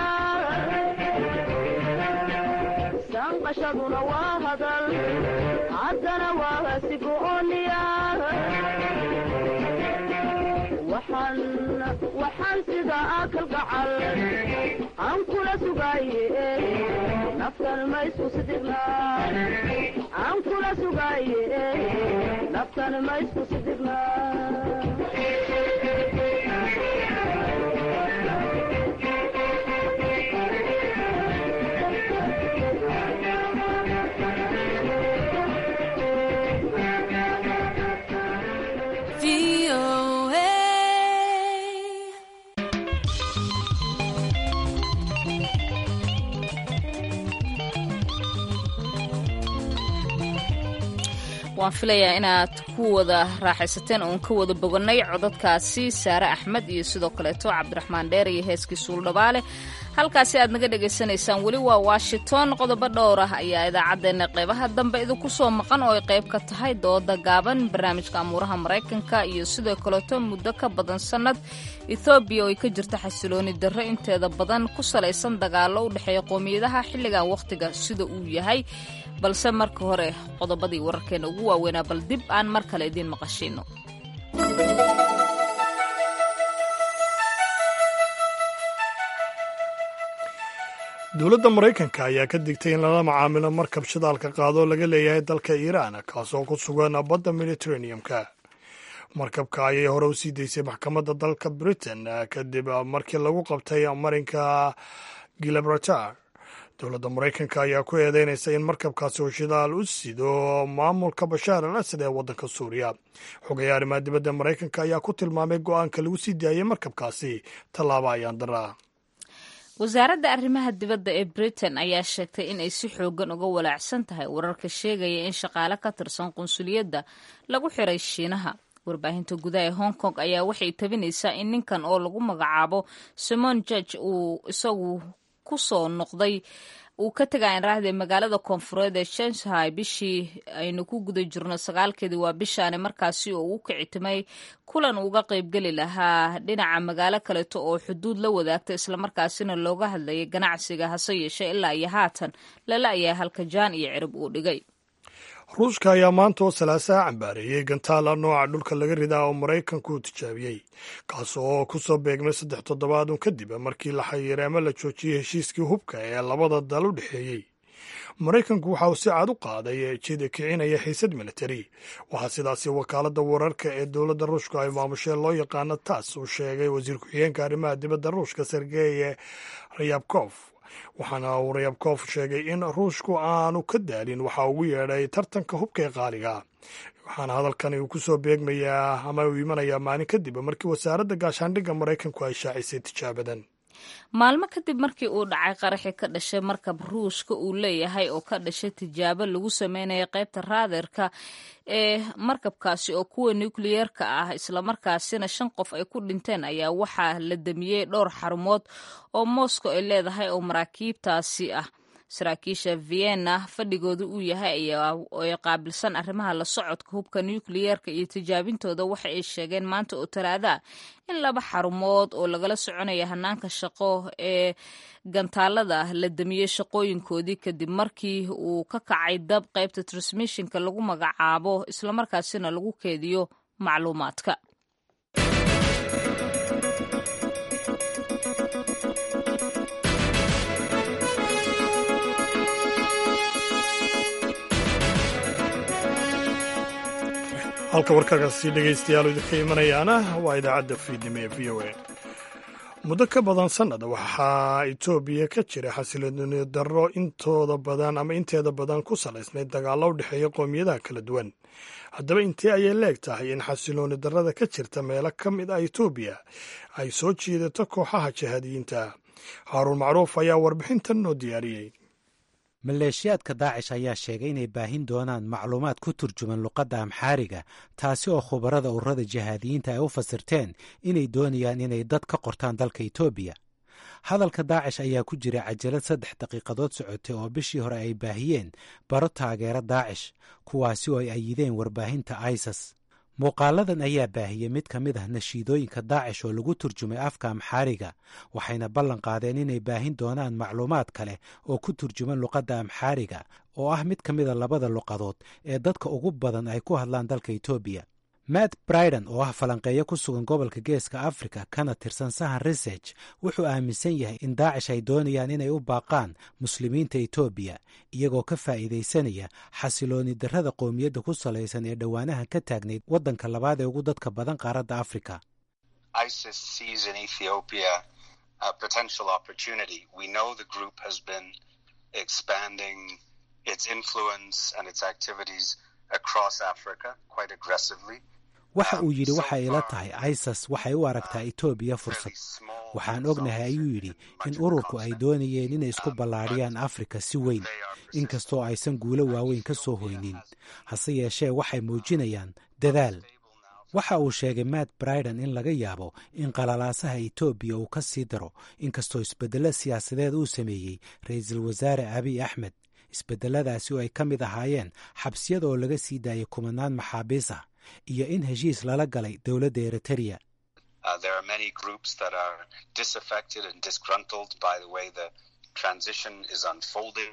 sanqashaduna waa hadal haddana waa sigooniya waxaan waxaan sida kalgacal aan kula sugaye naftan ma isku sidigna aan kula sugaye naftan ma isku sidigna waan filayaa inaad ku wada raaxaysateen oon ka wada boganay codadkaasi saare axmed iyo sidoo kaleeto cabdiraxmaan dheer iyo heeskii suuldhabaale halkaasi aad naga dhagaysanaysaan weli waa washington qodobo dhowr ah ayaa idaacaddeenna qeybaha dambe idinku soo maqan oo ay qayb ka tahay dooda gaaban barnaamijka amuuraha maraykanka iyo sidoo kaleeto muddo ka badan sannad ethoobiya oo ay ka jirta xasilooni darro inteeda badan ku salaysan dagaallo u dhexeeya qoomiyadaha xilligan wakhtiga sida uu yahay balse marka hore qodobadii wararkeena ugu waaweynaa bal dib aan mar kale idiin maqashiino dowladda maraykanka ayaa ka digtay in lala macaamilo markab shidaalka qaado laga leeyahay dalka iiraan kaasoo ku sugan badda mediteraneum-ka markabka ayay hore u sii daysay maxkamadda dalka britain kadib markii lagu qabtay marinka gilabratar dowladda maraykanka ayaa ku eedeynaysa in markabkaasi uu shidaal u sido maamulka bashaar al asad ee waddanka suuriya xogayaa arrimaha dibadda maraykanka ayaa ku tilmaamay go-aanka lagu sii daayey markabkaasi tallaabo ayaan daraa wasaaradda arrimaha dibadda ee britain ayaa sheegtay in ay si xoogan uga walaacsan tahay wararka sheegaya in shaqaale ka tirsan qunsuliyadda lagu xiray shiinaha warbaahinta gudaha ee hong kong ayaa waxay tabinaysaa in ninkan oo lagu magacaabo simon george uu isagu ku soo noqday uu ka tegaa inraahde magaalada koonfureed ee shanghai bishii aynu ku guda jirno sagaalkeedii waa bishaani markaasi oo uu kicitimay kulan uga qaybgeli lahaa dhinaca magaalo kaleeto oo xuduud la wadaagta islamarkaasina looga hadlayay ganacsiga hase yeeshee ilaa iyo haatan lala ayaa halka jaan iyo cirib uu dhigay ruushka ayaa maanta oo salaasaha cambaareeyey gantaala nooca dhulka laga ridaa oo maraykanku uu tijaabiyey kaas oo ku soo beegmay saddex toddobaadun kadib markii la xayiray ama la joojiyey heshiiskii hubka ee labada dal u dhexeeyey maraykanku waxa uu si cad u qaaday jida kicinaya xiisad militari waxaa sidaasi wakaaladda wararka ee dowladda ruushka ay maamushee loo yaqaano taas uu sheegay wasiir ku-xigeenka arrimaha dibadda ruushka sergey rayabkof waxaana uu rayabkof sheegay in ruushku aanu ka daalin waxa ugu yeedhay tartanka hubka ee qaaliga waxaana hadalkani uu ku soo beegmayaa ama uu imanayaa maalin kadib markii wasaaradda gaashaandhigga maraykanku ay shaacisay tijaabadan maalmo kadib markii uu dhacay qaraxi ka dhashay markab ruushka uu leeyahay oo ka dhashay tijaabo lagu sameynaya qaybta raaderka ee markabkaasi oo kuwa nukliyeerka ah islamarkaasina shan qof ay ku dhinteen ayaa waxaa la damiyey dhowr xarumood oo moscow ay leedahay oo maraakiibtaasi ah saraakiisha vienna fadhigooda uu yahay ay qaabilsan arrimaha la socodka hubka nukliyeerka iyo tijaabintooda waxa ay sheegeen maanta oo talaadaa in laba xarumood oo lagala soconaya hanaanka shaqo ee gantaalada la damiyey shaqooyinkoodii kadib markii uu ka kacay dab qaybta transmissionka lagu magacaabo islamarkaasina lagu keediyo macluumaadka halka warkaasi dhegaystayaal idinka imanayaana waa idaacadda fiidnimo ee v o a muddo ka badan sannad waxaa etoobiya ka jira xasilooni darro intooda badan ama inteeda badan ku salaysnayd dagaallo u dhexeeya qoomiyadaha kala duwan haddaba intee ayay leeg tahay in xasilooni darrada ka jirta meelo ka mid ah etoobiya ay soo jiidato kooxaha jihaadiyiinta haaruun macruuf ayaa warbixintan noo diyaariyey maleeshiyaadka daacish ayaa sheegay inay baahin doonaan macluumaad ku turjuman luqadda amxaariga taasi oo khubarada ururada jihaadiyiinta ay u fasirteen inay doonayaan inay dad ka qortaan dalka etoobiya hadalka daacish ayaa ku jira cajalad saddex daqiiqadood socotay oo bishii hore ay baahiyeen baro taageero daacish kuwaasi oo ay ayideen warbaahinta isas muuqaaladan ayaa baahiyey mid ka mid ah nashiidooyinka daacish oo lagu turjumay afka amxaariga waxayna ballan qaadeen inay baahin doonaan macluumaad kale oo ku turjuman luqadda amxaariga oo ah mid ka mida labada luqadood ee dadka ugu badan ay ku hadlaan dalka etoobiya matt briden oo ah falanqeeyo ku sugan gobolka geeska africa kana tirsan sahan research wuxuu aaminsan yahay in daacish ay doonayaan inay u baaqaan muslimiinta etoobiya iyagoo ka faa'iidaysanaya xasilooni darrada qowmiyadda ku salaysan ee dhowaanahan ka taagnayd waddanka labaad ee ugu dadka badan qaaradda afrika ISIS sees in Ethiopia a potential opportunity. We know the group has been expanding its influence and its activities across Africa quite aggressively. waxa uu yidhi waxay ila tahay isis waxay u aragtaa etoobiya fursad waxaan ognahay ayuu yidhi in ururku ay doonayeen inay isku ballaadhiyaan afrika si weyn inkastoo aysan guulo waaweyn ka soo hoynin hase yeeshee waxay muujinayaan dadaal waxa uu sheegay matt briden in laga yaabo in qalalaasaha etoobiya uu ka sii daro inkastoo isbeddello siyaasadeed uu sameeyey ra-iisul wasaare abiy axmed isbeddeladaasi oo ay ka mid ahaayeen xabsiyada oo laga sii daayay kumanaan maxaabiis ah iyo in heshiis lala galay dowladda eritrea Uh, there are many groups that are disaffected and disgruntled by the way the transition is unfolding.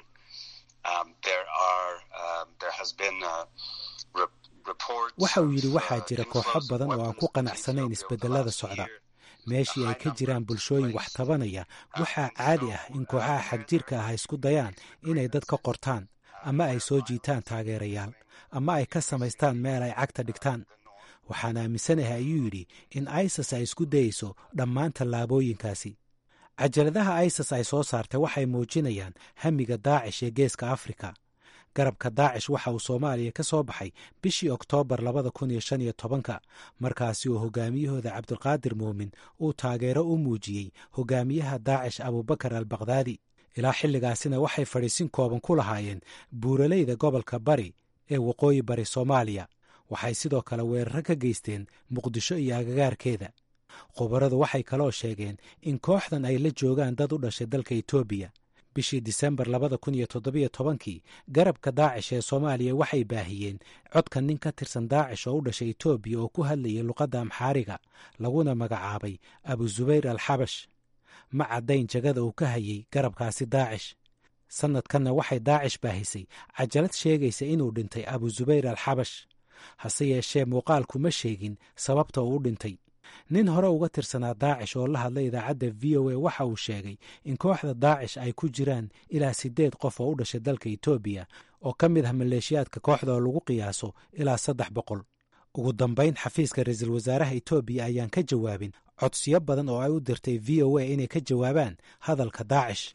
Um, there are um, there has been uh, re- reports. waxa uu yidhi waxaa jira kooxo badan oo aan ku qanacsanayn isbedelada socda meeshii ay ka jiraan bulshooyin wax tabanaya waxaa caadi ah in kooxaha xagjirka ah ay isku dayaan inay dad ka qortaan ama ay soo jiitaan taageerayaal ama ay ka samaystaan meel ay cagta dhigtaan waxaan aaminsanahay ayuu yidhi in isis ay isku dayeyso dhammaan tallaabooyinkaasi cajaladaha isis ay soo saartay waxay muujinayaan hamiga daacish ee geeska afrika garabka daacish waxa uu soomaaliya ka soo baxay bishii oktoobar labada kun iyo shan iyo tobanka markaasi uu hogaamiyahooda cabdulqaadir muumin uu taageero u muujiyey hogaamiyaha daacish abubakar al bakdaadi ilaa xilligaasina waxay fadhiisin kooban ku lahaayeen buuraleyda gobolka bari ee waqooyi bari soomaaliya waxay sidoo kale weeraro ka geysteen muqdisho iyo agagaarkeeda khubaradu waxay kaloo sheegeen in kooxdan ay la joogaan dad u dhashay dalka etoobiya bishii disembar labada kun iyo toddobiyo tobankii garabka daacish ee soomaaliya waxay baahiyeen codka nin ka tirsan daacish oo u dhashay etoobiya oo ku hadlayay luqadda amxaariga laguna magacaabay abu zubayr al xabash ma caddayn jagada uu ka hayay garabkaasi daacish sannadkanna waxay daacish baahisay cajalad sheegaysa inuu dhintay abu zubayr al xabash hase yeeshee muuqaalku ma sheegin sababta uu u dhintay nin hore uga tirsanaa daacish oo la hadlay idaacadda v o a waxa uu sheegay in kooxda daacish ay ku jiraan ilaa siddeed qof oo u dhashay dalka etoobiya oo ka mid ah maleeshiyaadka kooxda oo lagu qiyaaso ilaa saddex boqol ugu dambayn xafiiska ra-iisul wasaaraha etoobiya ayaan ka jawaabin codsiyo badan oo ay u dirtay v o a inay ka jawaabaan hadalka daacish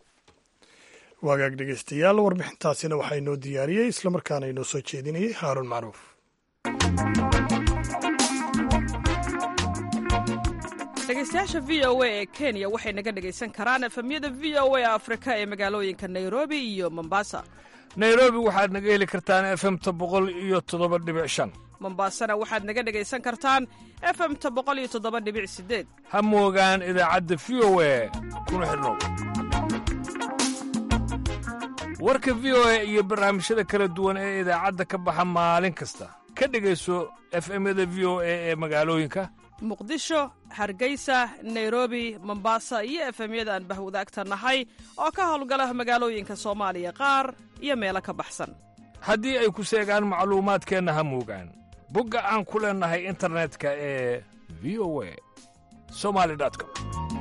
waagaag dhegeystayaal warbixintaasina waxaa inoo diyaariyey islamarkaana inoo soo jeedinayay haaruun macruuf dhegeystayaasha v o a ee kenya waxay naga dhegaysan karaan efemyada v o a afrika ee magaalooyinka nairobi iyo mombasa nairobi waxaad naga heli kartaan efemta boqol iyo toddoba dhibic shan mombasana waxaad naga dhegaysan kartaan efemta boqol iyo toddoba dhibic sideed ha moogaan idaacadda v o a kuna xidhnow warka v o a iyo barnaamijyada kala duwan ee idaacadda ka baxa maalin kasta ka dhegayso efemyada v o a ee magaalooyinka muqdisho hargeysa nairobi mombasa iyo efemyada aan bahwadaagta nahay oo ka howlgala magaalooyinka soomaaliya qaar iyo meelo ka baxsan haddii ay ku seegaan macluumaadkeenna ha moogaan bogga aan ku leennahay internetka ee v o a somali com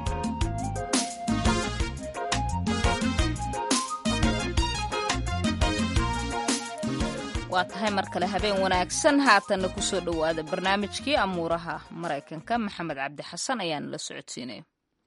waa tahay mar kale habeen wanaagsan haatanna ku soo dhowaada barnaamijkii amuuraha maraykanka maxamed cabdi xasan ayaana la socodsiinaya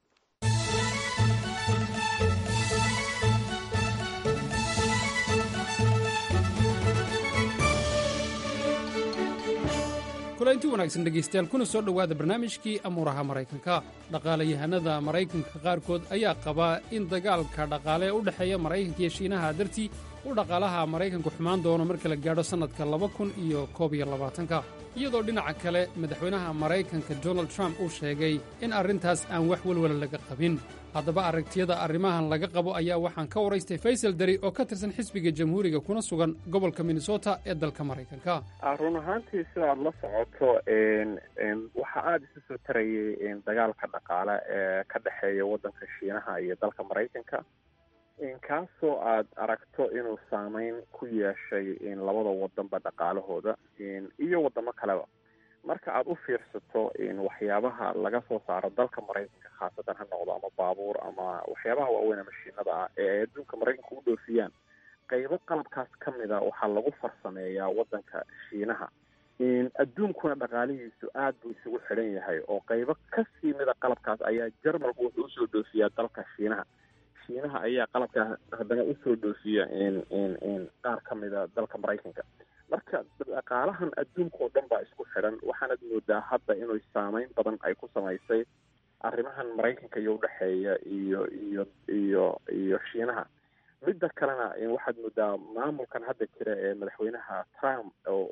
kulanti wanaagsan dhegaystayaal kuna soo dhowaada barnaamijkii amuuraha maraykanka dhaqaalayahanada maraykanka qaarkood ayaa qabaa in dagaalka dhaqaale ee u dhexeeya maraykanka iyo shiinaha dartii u dhaqaalaha maraykanku xumaan doono marka la gaadho sannadka laba kun iyo koob iyo labaatanka iyadoo dhinaca kale madaxweynaha maraykanka donald trump uu sheegay in arrintaas aan wax welwala laga qabin haddaba aragtiyada arrimahan laga qabo ayaa waxaan ka waraystay faysal dari oo ka tirsan xisbiga jamhuuriga kuna sugan gobolka minnesota ee dalka maraykanka run ahaantii sidaad la socoto waxaa aada isu soo tarayay dagaalka dhaqaale ee ka dhexeeya waddanka shiinaha iyo dalka maraykanka kaasoo aad aragto inuu saameyn ku yeeshay labada wadanba dhaqaalahooda iyo wadamo kaleba marka aada u fiirsato waxyaabaha laga soo saaro dalka maraykanka khaasatan ha noqdo ama baabuur ama waxyaabaha waaweyn mashiinada ah ee ay adduunka maraykanka u dhoofiyaan qaybo qalabkaas ka mid a waxaa lagu farsameeyaa waddanka shiinaha adduunkuna dhaqaalihiisu aad buu isugu xidhan yahay oo qaybo kasii mida qalabkaas ayaa jarmalku wuxuu usoo dhoofiyaa dalka shiinaha shiinaha ayaa qalabkaa haddana usoo dhoofiya qaar ka mida dalka maraykanka marka dhaqaalahan adduunka oo dhan baa isku xidhan waxaanad moodaa hadda inuu saameyn badan ay ku samaysay arrimahan maraykanka iyo udhexeeya iyo iyo iyo iyo shiinaha midda kalena waxaad moodaa maamulkan hadda jira ee madaxweynaha trump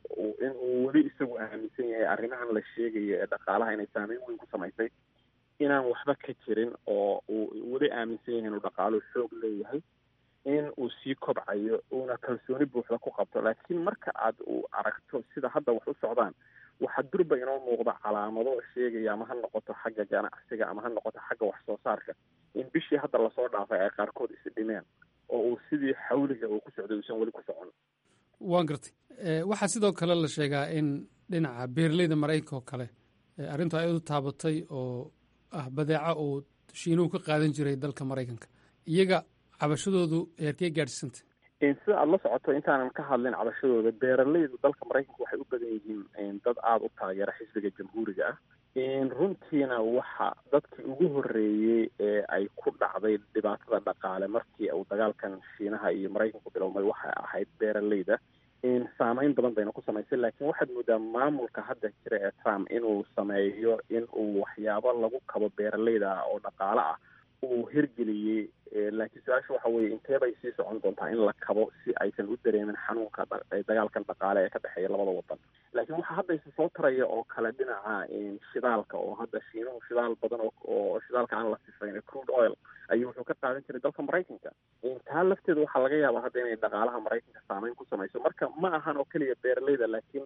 in uu weli isagu aaminsan yahay arrimahan la sheegayo ee dhaqaalaha inay saameyn weyn ku samaysay inaan waxba ka jirin oo uu weli aaminsan yahay inuu dhaqaaluhu xoog leeyahay in uu sii kobcayo uuna kalsooni buuxda ku qabto laakiin marka aad u aragto sida hadda wax u socdaan waxaa durba inoo muuqda calaamado sheegaya ama ha noqoto xagga ganacsiga ama ha noqoto xagga wax soo saarka in bishii hadda lasoo dhaafay ay qaarkood isi dhimeen oo uu sidii xawliga uu ku socday uusan weli ku socon waan gartay waxaa sidoo kale la sheegaa in dhinaca beeraleyda maraykanka oo kale arrintu ay u taabatay oo ah badeeca uu shiinuhu ka qaadan jiray dalka maraykanka iyaga cabashadoodu heerkee gaadhsiisantay sida aada la socoto intaanan ka hadlin cabashadooda beeraleydu dalka maraykanka waxay u badan yihiin dad aada u taageera xisbiga jamhuuriga ah runtiina waxa dadkii ugu horreeyey ee ay ku dhacday dhibaatada dhaqaale markii uu dagaalkan shiinaha iyo maraykanku bilowmay waxay ahayd beeraleyda saameyn badan bayna ku samaysay laakiin waxaad moodaa maamulka hadda jira ee trump inuu sameeyo in uu waxyaabo lagu kabo beeraleyda ah oo dhaqaale ah uu hirgeliyey laakiin su-aasha waxa weeye intee bay sii socon doontaa in la kabo si aysan u dareemin xanuunka dagaalkan dhaqaale ee ka dhexeeya labada wadan laakiin waxaa hadda isa soo taraya oo kale dhinaca shidaalka oo hadda shiinuhu shidaal badan oo shidaalka aan la sifayn crude oil ayuu wuxuu ka qaadan jiray dalka maraykanka taa lafteeda waxaa laga yaabaa hadda inay dhaqaalaha maraykanka saameyn ku samayso marka ma ahan oo keliya beeraleyda laakiin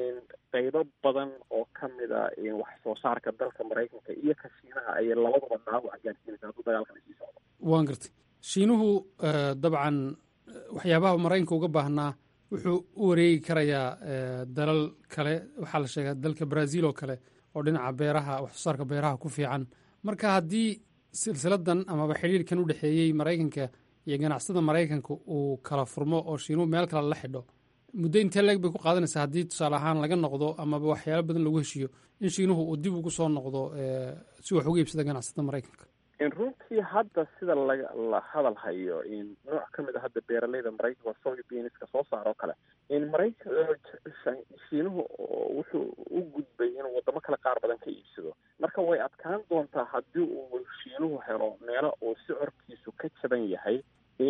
qaybo badan oo ka mid a wax soo saarka dalka maraykanka iyo ka shiinaha ayay labaduba dhaawac gaadhsiinaysa hadduu dagaalkan sii socdo waan gartay shiinuhu dabcan waxyaabaha maraykanka uga baahnaa wuxuu u wareegi karayaa dalal kale waxaa la sheegaa dalka brazil oo kale oo dhinaca beeraha wax soo saarka beeraha ku fiican marka haddii silsiladan amaba xidhiirkan u dhexeeyey maraykanka iyo ganacsada maraykanka uu kala furmo oo shiinuhu meel kale la xidho muddo intee leeg bay ku qaadanaysaa haddii tusaale ahaan laga noqdo amaba waxyaalo badan lagu heshiiyo in shiinuhu uu dib ugu soo noqdo si wax uga iibsada ganacsada maraykanka runtii hadda sida laga la hadal hayo nooc ka mid a hadda beeraleyda maraykanka waa soybeanska soo saaro kale maraykan shiinuhu wuxuu u gudbay inuu wadamo kale qaar badan ka iibsado marka way adkaan doontaa haddii uu shiinuhu helo meelo uu sicorkiisu ka jaban yahay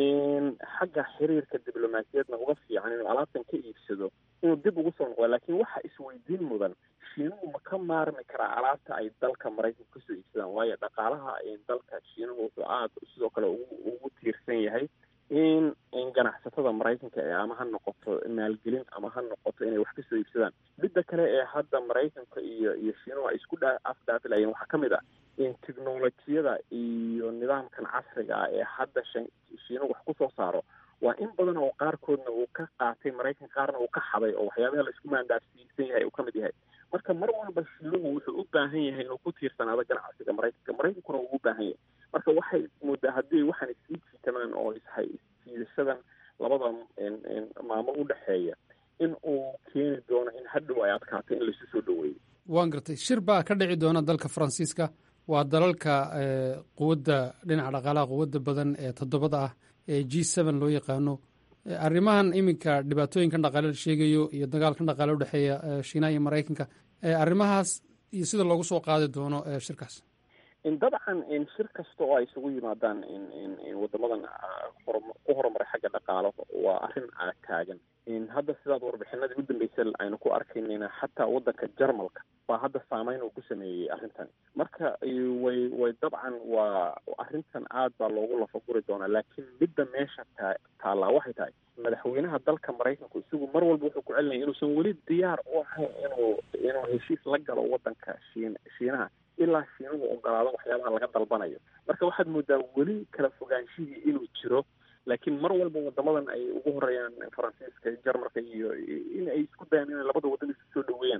xagga xiriirka diblomaasiyadna uga fiican inuu alaabtan ka iibsado inuu dib ugu soo noqdo laakiin waxa isweydiin mudan shiinuhu ma ka maarmi karaa alaabta ay dalka maraykanka kasoo iibsadaan waayo dhaqaalaha dalka shiinuhu wuxuu aada sidoo kale ugu tiirsan yahay in in ganacsatada maraykanka ee ama ha noqoto maalgelin ama ha noqoto inay wax kasoo iibsadaan midda kale ee hadda maraykanka iyo iyo shiinuhu ay isku dha afdhaafilayeen waxaa ka mid ah in technolojiyada iyo nidaamkan casriga ah ee hadda shiinuhu wax kusoo saaro waa in badan oo qaarkoodna uu ka qaatay maraykan qaarna uu ka xaday oo waxyaabaha la isku maandaafsiisan yahay uu ka mid yahay marka mar walba shiinuhu wuxuu u baahan yahay inuu ku tiirsanaado ganacsiga maraykanka maraykankuna uu u baahan yahay marka waxay moodaa haddii waxaan isii jiitamaan oo ishay siidashadan labada maamul u dhexeeya in uu keeni doono in hadhow ay adkaato in laisu soo dhaweeyo waan gartay shir baa ka dhici doona dalka faransiiska waa dalalka quwadda dhinaca dhaqaalaha quwadda badan ee toddobada ah ee g seven loo yaqaano arrimahan iminka dhibaatooyinkan dhaqaale la sheegayo iyo dagaalkan dhaqaale udhexeeya shiinaha iyo maraykanka arrimahaas iyo sida loogu soo qaadi doono shirkaas dabcan shir kasta oo ay isugu yimaadaan wadamadan ku horumaray xagga dhaqaalo waa arrin taagan hadda sidaad warbixinadii u dambeysay aynu ku arkaynayna xataa wadanka jarmalka baa hadda saameyn uu ku sameeyey arrintan marka way way dabcan waa arrintan aad baa loogu lafaguri doonaa laakiin midda meesha taa taallaa waxay tahay madaxweynaha dalka maraykanku isagu mar walba wuxuu ku celinaya inuusan weli diyaar u ahayn inuu inuu heshiis la galo wadanka shiin shiinaha ilaa shiinuhu ogolaado waxyaabaha laga dalbanayo marka waxaad moodaa weli kala fogaanshihii inuu jiro laakiin mar walba wadamadan ay ugu horeeyaan faransiiska jarmalka iyo in ay isku dayaan inay labada wadan isu soo dhaweeyaan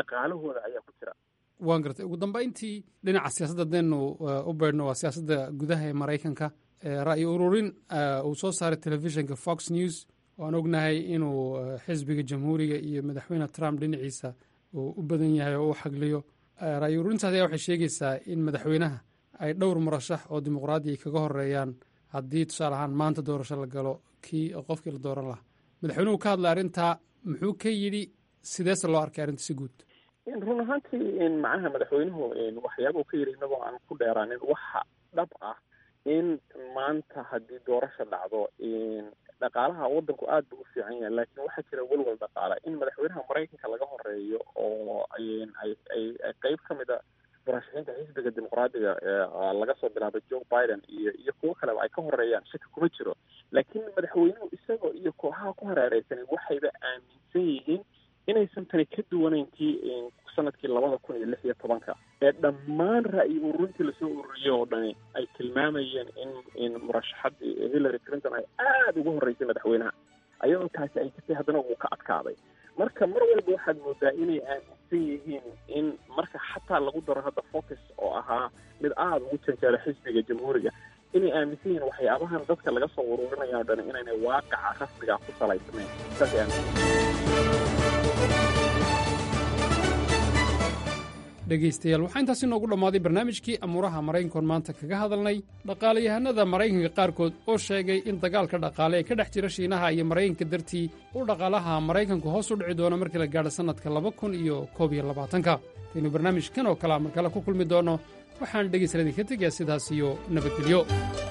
dhaqaalahooda ayaa ku jira waan gartay ugu dambayntii dhinaca siyaasadda hadaynu u beydhno waa siyaasadda gudaha ee maraykanka ra'yi ururin uu soo saaray telefishinka fox news waan ognahay inuu xisbiga jamhuuriga iyo madaxweyne trump dhinaciisa uu u badan yahay oo u xagliyo ra'yi ururintaas ayaa waxay sheegaysaa in madaxweynaha ay dhowr murashax oo dimuqraadi ay kaga horeeyaan haddii tusaale ahaan maanta doorasho la galo kii qofkii la dooran lahaa madaxweynuhu ka hadlay arrintaa muxuu ka yidhi sideese loo arkay arrinta si guud run ahaantii macnaha madaxweynuhu waxyaabuu ka yidhi inagoo aan ku dheeraanin waxa dhab ah in maanta haddii doorasha dhacdo dhaqaalaha waddanku aad buu u fiican yahay laakiin waxaa jira welwel dhaqaala in madaxweynaha maraykanka laga horeeyo oo ay ay qeyb ka mid a murashaxiinta xisbiga dimuqraadiga laga soo bilaabay joe biden iyo iyo kuwo kaleba ay ka horeeyaan shaki kuma jiro laakiin madaxweynuhu isagoo iyo kooxaha ku hareereysanay waxayba aaminsan yihiin inaysan tani ka duwanayn tii sanadkii labada kun iyo lix iyo tobanka ee dhammaan ra'yi ururintii lasoo ururiyey oo dhani ay tilmaamayeen in in murashaxadii hillary clinton ay aada uga horreysay madaxweynaha ayadoo taasi ay jirtay haddana wuu ka adkaaday marka mar walba waxaad moodaa inay aaminsan yihiin in marka xataa lagu daro hadda focus oo ahaa mid aada ugu janjeera xisbiga jamhuuriga inay aaminsan yihiin waxyaabahan dadka laga soo ururinaya o dhan inaynay waaqaca rasmiga ku salaysnayn saas aaminsan dhegaystayaal waxaa intaasi noogu dhammaaday barnaamijkii amuuraha maraykankoon maanta kaga hadalnay dhaqaalayahanada maraykanka qaarkood oo sheegay in dagaalka dhaqaale ee ka dhex jira shiinaha iyo maraykanka dartii uu dhaqaalaha maraykanku hoos u dhici doono markii la gaadho sannadka laba kun iyo koob iyo labaatanka intaynu barnaamijkan oo kalea mar kale ku kulmi doonno waxaan dhegaystayaal idinka tegayaa sidaas iyo nabadgelyo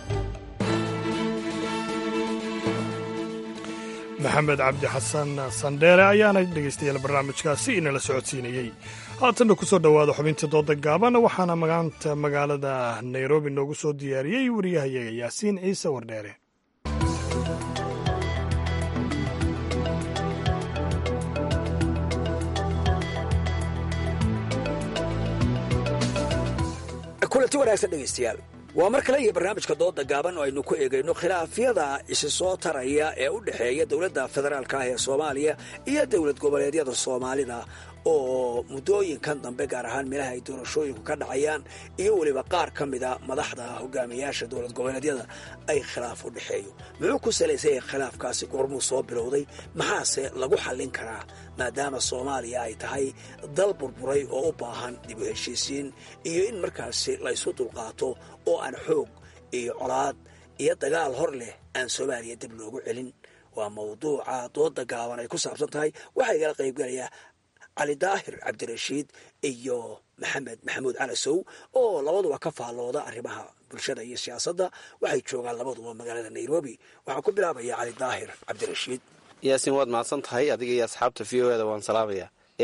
maxamed cabdi xasan sandheere ayaana dhegaystayaal barnaamijkaasi inala socodsiinayey haatanna ku soo dhowaada xubinta dooda gaaban waxaana magaanta magaalada nairobi noogu soo diyaariyey wariyahayaga yaasiin ciise wardheere kulanti wanaagsan dhegaystayaal waa mar kale iyo barnaamijka dooda gaaban oo aynu ku eegayno khilaafyada isi soo taraya ee u dhexeeya dowladda federaalka ah ee soomaaliya iyo dowlad goboleedyada soomaalida oo muddooyinkan dambe gaar ahaan meelaha ay doorashooyinku ka dhacayaan iyo weliba qaar ka mida madaxda hogaamiyaasha dowlad goboleedyada ay khilaaf u dhexeeyo muxuu ku salaysay khilaafkaasi goormuu soo bilowday maxaase lagu xallin karaa maadaama soomaaliya ay tahay dal burburay oo u baahan dib u heshiisiin iyo in markaasi laysu dulqaato oo aan xoog iyo colaad iyo dagaal hor leh aan soomaaliya dib loogu celin waa mawduuca dooda gaaban ay ku saabsan tahay waxaa igala qaybgalayaa cali daahir cabdirashiid iyo maxamed maxamuud calasow oo labaduba ka faallooda arrimaha bulshada iyo siyaasadda waxay joogaan labaduba magaalada nairobi waxaan ku bilaabaya cali daahir cabdirashiid yaasiin waad mahadsan tahay adiga iyo asxaabta v o eda waan salaamaya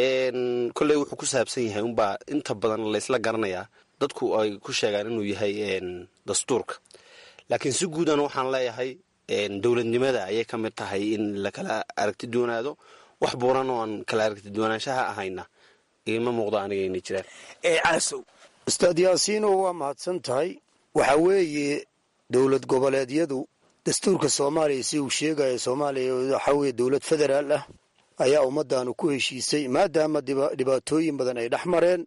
kolley wuxuu ku saabsan yahay unbaa inta badan laysla garanayaa dadku ay ku sheegaan inuu yahay dastuurka laakiin si guudan waxaan leeyahay dowladnimada ayay ka mid tahay in lakala aragti doonaado wax buuran oo aan kala aragti doonaanshaha ahayna igama muuqdo aniga inay jiraan calasow ustaad yaasiino waa mahadsan tahay waxa weeye dowlad goboleedyadu dastuurka soomaaliya si uu sheegaya soomaaliya waxaa weeye dowlad federaal ah ayaa ummaddaanu ku heshiisay maadaama dhibaatooyin badan ay dhex mareen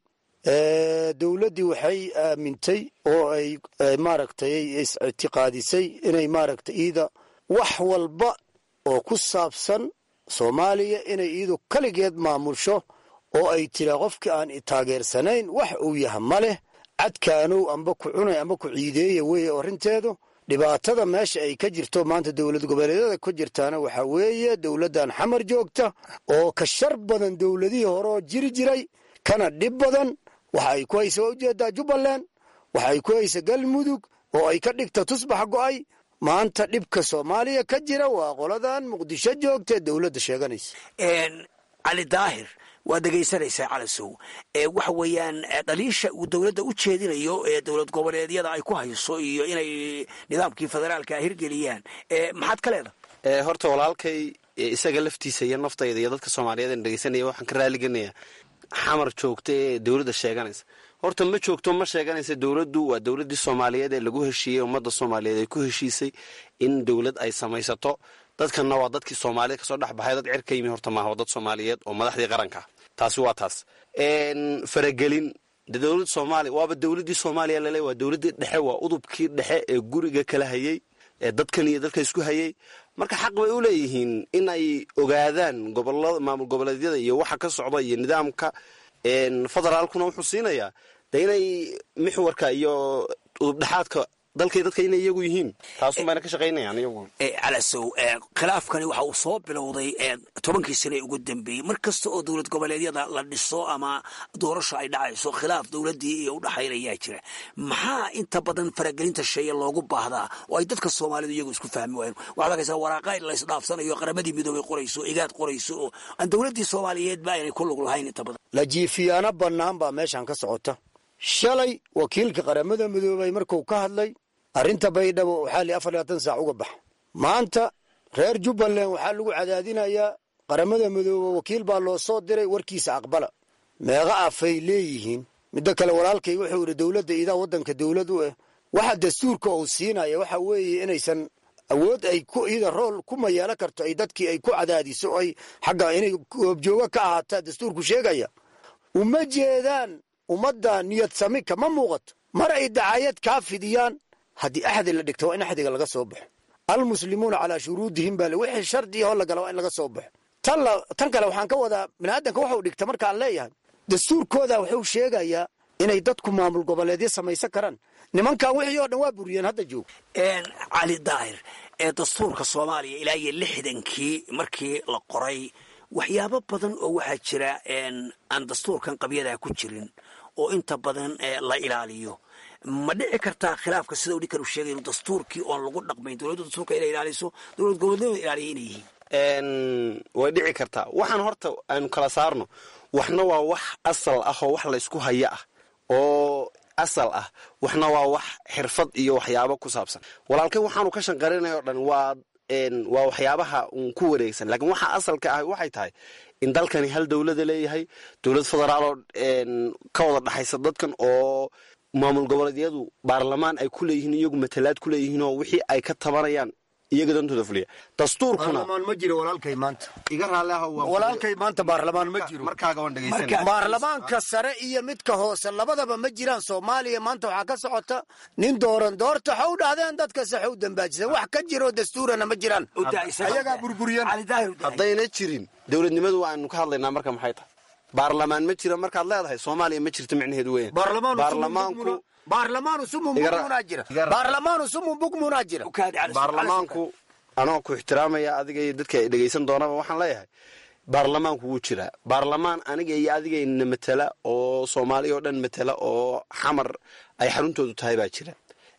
dowladdii waxay aamintay oo ay maaragtay is-ictiqaadisay inay maaragtay iida wax walba oo ku saabsan soomaaliya inay iidu kaligeed maamusho oo ay tiraa qofkii aan taageersanayn wax uu yaha ma leh cadkaanow amba ku cunay amba ku ciideeya weeye arrinteedu dhibaatada meesha ay ka jirto maanta dowlad goboleedyada ka jirtaana waxaa weeye dowladdan xamar joogta oo ka shar badan dowladihii hore oo jiri jiray kana dhib badan waxa ay ku haysa waa ujeedaa jubbaland waxa ay ku haysa galmudug oo ay ka dhigta tusbax go'ay maanta dhibka soomaaliya ka jira waa qoladan muqdisho joogtae dowladda sheeganaysa cali daahir waa dhegaysanaysaa calasow waxa weeyaan dhaliisha uu dowladda u jeedinayo ee dowlad goboleedyada ay ku hayso iyo inay nidaamkii federaalka hirgeliyaan maxaad ka leedahay horta walaalkay isaga laftiisa iyo naftayda iyo dadka soomaaliyeed aan dhegeysanaya waxaan ka raaligelinayaa xamar joogta ee dowladda sheeganaysa horta ma joogto ma sheeganaysa dowladdu waa dowladdii soomaaliyeed ee lagu heshiiyey ummadda soomaaliyeed ay ku heshiisay in dowlad ay samaysato dadkanna waa dadkii soomaalida kasoo dhex baxay dad cirka yimi horta maaha waa dad soomaaliyeed oo madaxdii qaranka taasi waa taas faragelin de dowladda soomaaliya waaba dowladdii soomaaliya lale waa dowladdii dhexe waa udubkii dhexe ee guriga kala hayey ee dadkan iyo dadka isku hayey marka xaq bay u leeyihiin in ay ogaadaan gobolada maamul goboleedyada iyo waxa ka socda iyo nidaamka federaalkuna wuxuu siinayaa de inay mixwarka iyo udubdhexaadka dalkay dadka inay iyagu yihiin taasun bayna ka shaqaynayaan iyagu calasow khilaafkani waxa uu soo bilowday tobankii sane ugu dambeeyey mar kasta oo dowlad goboleedyada la dhiso ama doorasho ay dhacayso khilaaf dowladdii iyo udhaxaynayaa jira maxaa inta badan faragelinta sheeye loogu baahdaa oo ay dadka soomaalidu iyagu isku fahmi waayeen waxaad arkaysaa waraaqa in laysdhaafsanayo qaramadii midoobay qorayso igaad qorayso oo aan dowladdii soomaaliyeed ba aynay ku lug lahayn inta badan lajiifiyaano bannaan baa meeshan ka socota shalay wakiilka qaramada midoobay markuu ka hadlay arrinta baydhabo waxaa li afar labaatan saac uga baxa maanta reer jubbaland waxaa lagu cadaadinayaa qaramada midoobe wakiil baa loo soo diray warkiisa aqbala meeqa afay leeyihiin middo kale walaalkay wuxuu yidhi dowladda idaa waddanka dowlad u ah waxa dastuurka uu siinaya waxa weeye inaysan awood ay ku ida rool ku mayeelo karto ay dadkii ay ku cadaadiso ay xagga inay goobjooga ka ahaataa dastuurku sheegaya uma jeedaan ummadda niyad sami kama muuqato mar ay dacayad kaa fidiyaan haddii axdi la dhigto waa in axdiga laga soo baxo almuslimuuna calaa shuruudihim baa le wixii shardi ahoo lagala waa in laga soo baxo tan tan kale waxaan ka wadaa biniaadanka waxuu dhigta markaan leeyahay dastuurkooda wuxuu sheegayaa inay dadku maamul goboleedyo samaysan karaan nimankan wixii oo dhan waa buriyeen hadda joog cali daahir ee dastuurka soomaaliya ilaa iyo lixdankii markii la qoray waxyaabo badan oo waxaa jira aan dastuurkan qabyadaa ku jirin oo inta badan la ilaaliyo ma dhici kartaa khilaafka sida u ninkan uu sheegay inu dastuurkii oon lagu dhaqmayn dowladda dastuurka inay ilaaliso dowlad goboleedyada ilaaliya inay yihiin way dhici kartaa waxaan horta aynu kala saarno waxna waa wax asal ah oo wax laysku haya ah oo asal ah waxna waa wax xirfad iyo waxyaabo ku saabsan walaalkay waxaanu ka shanqarinay oo dhan waa waa waxyaabaha uun ku wareegsan laakiin waxa asalka ah waxay tahay in dalkani hal dowlada leeyahay dowlad federaaloo ka wada dhaxaysa dadkan oo maamul goboleedyadu baarlamaan ay ku leeyihiin iyagu matalaad ku leeyihiin oo wixii ay ka tabanayaan iyaga dantooda fuliya dastuurkuna baarlamaan ma jiro walaalkay maanta iga raalli ah walaalkay maanta baarlamaan ma jiro markaaga waan dhegaysanaya baarlamaanka sare iyo midka hoose labadaba ma jiraan soomaaliya maanta waxaa ka socota nin dooran doorta waxau dhahdeen dadka saxow dambaajiseen wax ka jiroo dastuurana ma jiraan ayagaa burburiyan haddayna jirin dowladnimadu waanu ka hadlaynaa marka maxay tahay baarlamaan ma jira markaad leedahay soomaaliya ma jirto micnaheedu weyn baarlamaanku baarlamaanu sumun bugmunaa jira baarlamaanu sumun bugmunaa jira baarlamaanku anoo ku ixtiraamaya adiga iyo dadka ay dhegaysan doonaba waxaan leeyahay baarlamaanku wuu jiraa baarlamaan aniga iyo adigayna matala oo soomaaliya oo dhan matala oo xamar ay xaruntoodu tahay baa jira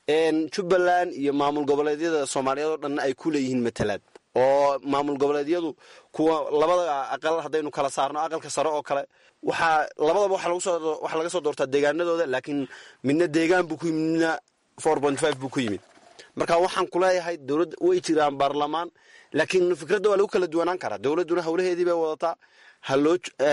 jubbaland iyo maamul goboleedyada soomaaliyeed oo dhanna ay ku leeyihiin matalaad oo maamul goboleedyadu kuwa labada aqal haddaynu kala saarno aqalka sare oo kale waxaa labadaba waxaa laga soo doortaa deegaanadooda laakiin midna deegaan buu ku yimid midna four point five buu ku yimid marka waxaan kuleeyahay dowladda way jiraan baarlamaan laakiin fikradda waa lagu kala duwanaan karaa dowladduna howlaheedii bay wadataa haloo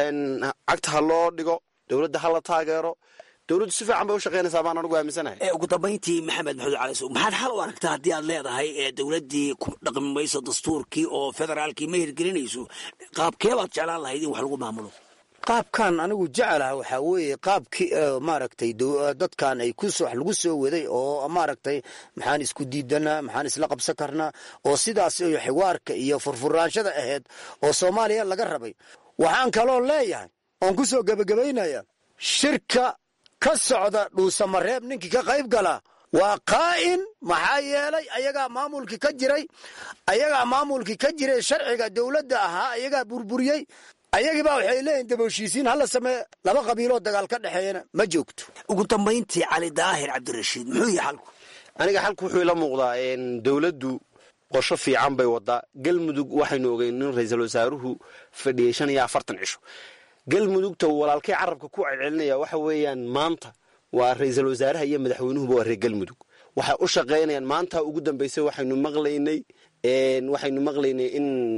cagta ha loo dhigo dowladda ha la taageero dowladdu si fiican bay u shaqaynaysaa baan anugu aaminsanahay ugu dambayntii maxamed maxamed cali sow maxaad xal u aragtaa haddii aad leedahay ee dowladdii ku dhaqmi mayso dastuurkii oo federaalkii ma hirgelinayso qaabkee baad jeclaan lahayd in wax lagu maamulo qaabkan anigu jecelaha waxaa weeye qaabkii maaragtay dadkan ay ku wax lagu soo waday oo maaragtay maxaan isku diidanaa maxaan isla qabsan karnaa oo sidaas iyo xiwaarka iyo furfuraanshada ahayd oo soomaaliya laga rabay waxaan kaloo leeyahay oon ku soo gebagabaynaya shirka ka socda dhuusamareeb ninkii ka qayb galaa waa qaa'in maxaa yeelay ayagaa maamulkii ka jiray ayagaa maamulkii ka jiray sharciga dowladda ahaa ayagaa burburiyey ayagiibaa waxay leeyihin daboshiisiin hala samee laba qabiiloo dagaal ka dhexeeyana ma joogto ugu dambayntii cali daahir cabdirashiid muxuu yahay xalku aniga xalku wuxuu ila muuqdaa dowladdu qorsho fiican bay wadaa galmudug waxaynu ogeyn in ra-iisul wasaaruhu fadhiyey shan iyo afartan cisho galmudugta walaalkay carabka ku celcelinaya waxa weeyaan maanta waa ra-iisul wasaaraha iyo madaxweynuhuba waa reer galmudug waxay u shaqaynayaan maanta ugu dambaysay waxaynu maqlaynay waxaynu maqlaynay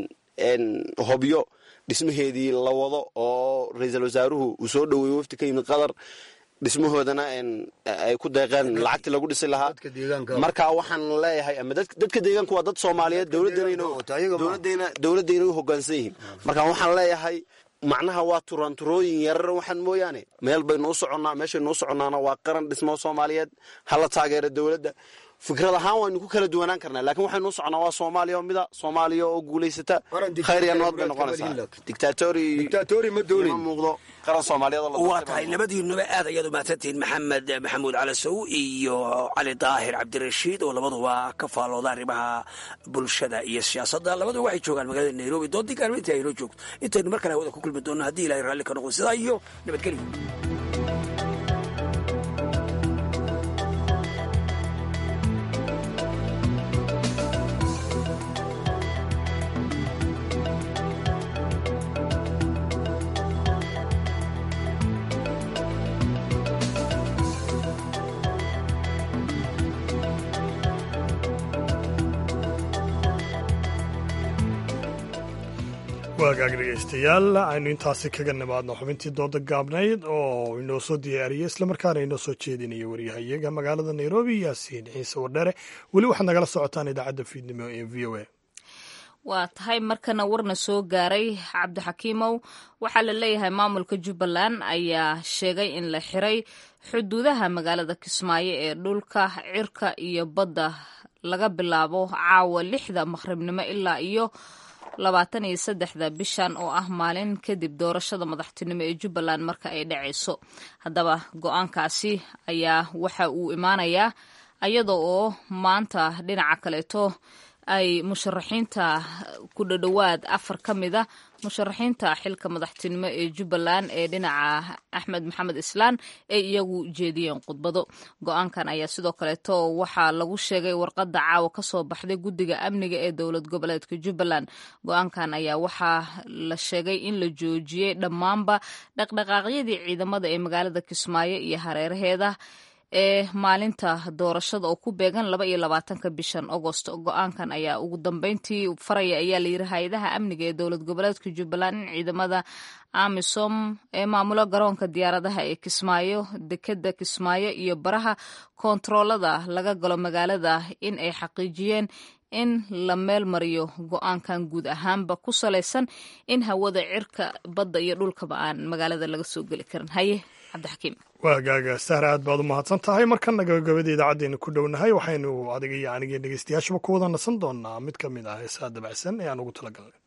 in hobyo dhismaheedii la wado oo ra-iisul wasaaruhu uu soo dhoweeyey wafti ka yimid qatar dhismahoodana ay ku deeqeen lacagtii lagu dhisi lahaa marka waxaan leeyahay ama dadka deegaanku waa dad soomaaliyeed dowladayna u hogaansan yihiin marka waxaan leeyahay macnaha waa turanturooyin yarar waxaan mooyaane meel baynu u soconnaa meeshaynu u soconnaana waa qaran dhismo soomaaliyeed hala taageera dowladda fikrad ahaan waynu ku kala duwanaan karnaa laakiin waxaynu u soconnaa waa soomaaliya oo mida soomaaliya oo guulaysata khayr iyo nabad bay noqonaysaa dictatori ma muuqdo qaran soomaaliyeed oo la waa tahay labadiinuba aad ayaad u mahadsantihiin maxamed maxamuud calasow iyo cali daahir cabdirashiid oo labaduba ka faalooda arrimaha bulshada iyo siyaasadda labaduba waxay joogaan magaalada nairobi doodii gaarma intii aynoo joogto intaynu mar kale hawada ku kulmi doonno haddii ilahay raalli ka noqdo sidaa iyo nabadgelyo waagaag dhegaystayaal aynu intaasi kaga nimaadno xubintii dooda gaabnayd oo inoo soo diyaariyey islamarkaana inoo soo jeedinaya waryahayaga magaalada nairobi yaasiin ciise wardhere weli waxaad nagala socotaan idaacadda fiidnimo ee v o a waa tahay markana warna soo gaaray cabdixakiimow waxaa la leeyahay maamulka jubbaland ayaa sheegay in la xiray xuduudaha magaalada kismaayo ee dhulka cirka iyo badda laga bilaabo caawa lixda maqribnimo ilaa iyo labaatan iyo saddexda bishan oo ah maalin kadib doorashada madaxtinimo ee jubbaland marka ay dhacayso haddaba go-aankaasi ayaa waxa uu imaanayaa iyada oo maanta dhinaca kaleeto ay musharaxiinta ku dhadhowaad afar ka mida musharaxiinta xilka madaxtinimo ee jubbaland ee dhinaca axmed maxamed islaan ay iyagu jeediyeen khudbado go-aankan ayaa sidoo kaleeto waxaa lagu sheegay warqadda caawa kasoo baxday guddiga amniga ee dowlad goboleedka jubbaland go-aankan ayaa waxaa la sheegay in la joojiyey dhammaanba dhaqdhaqaaqyadii ciidamada ee magaalada kismaayo iyo hareeraheeda ee maalinta doorashada oo ku beegan laba iyo labaatanka bishan agost go-aankan ayaa ugu dambeyntii faraya ayaa layiri hay-adaha amniga ee dowlad goboleedka jubbaland in ciidamada amisom ee maamulo garoonka diyaaradaha ee kismaayo dekeda kismaayo iyo baraha koontaroolada laga galo magaalada in ay xaqiijiyeen in la meel mariyo go-aankan guud ahaanba ku salaysan in hawada cirka badda iyo dhulkaba aan magaalada laga soo geli karin haye cabdixakiim waagaaga sahra aad baad u mahadsan tahay markana gabagabada idaacaddeena ku dhownahay waxaynu adiga iyo aniga dhegeystayaashuba ku wada nasan doonaa mid ka mid ah heesaha dabacsan ee aan ugu talagalnay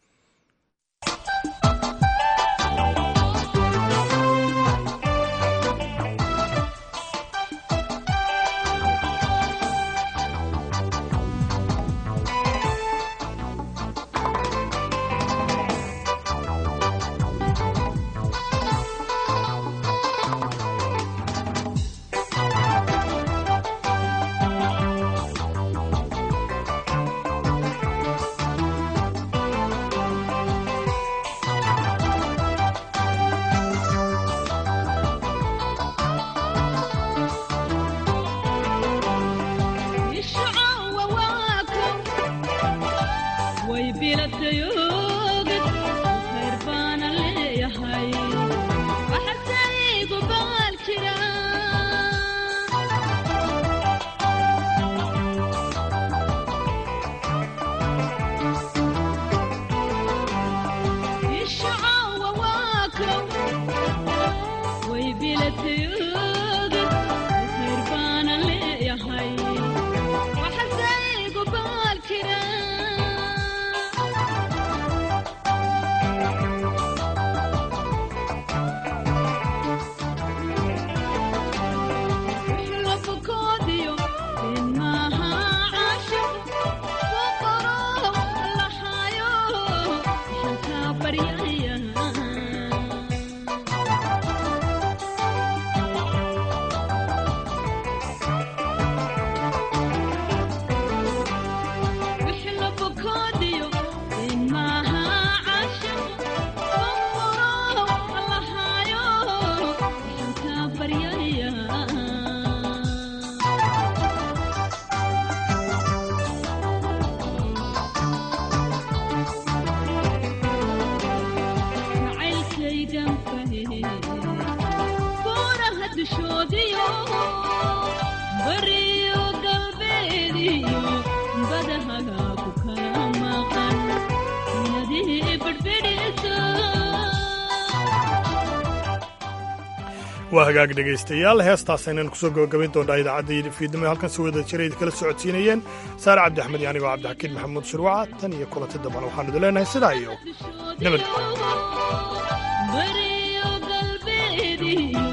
waa hagaag dhegaystayaal heestaas aynan kusoo gabagabayn doonaa idaacadda fiidnimo halkan si wada jira idinkala socodsiinayeen saare cabdi axmed iyo anigoo cabdixakiin maxamuud shirwaca tan iyo kulanti dambana waxaanu idin leenahay sidaa iyo nabad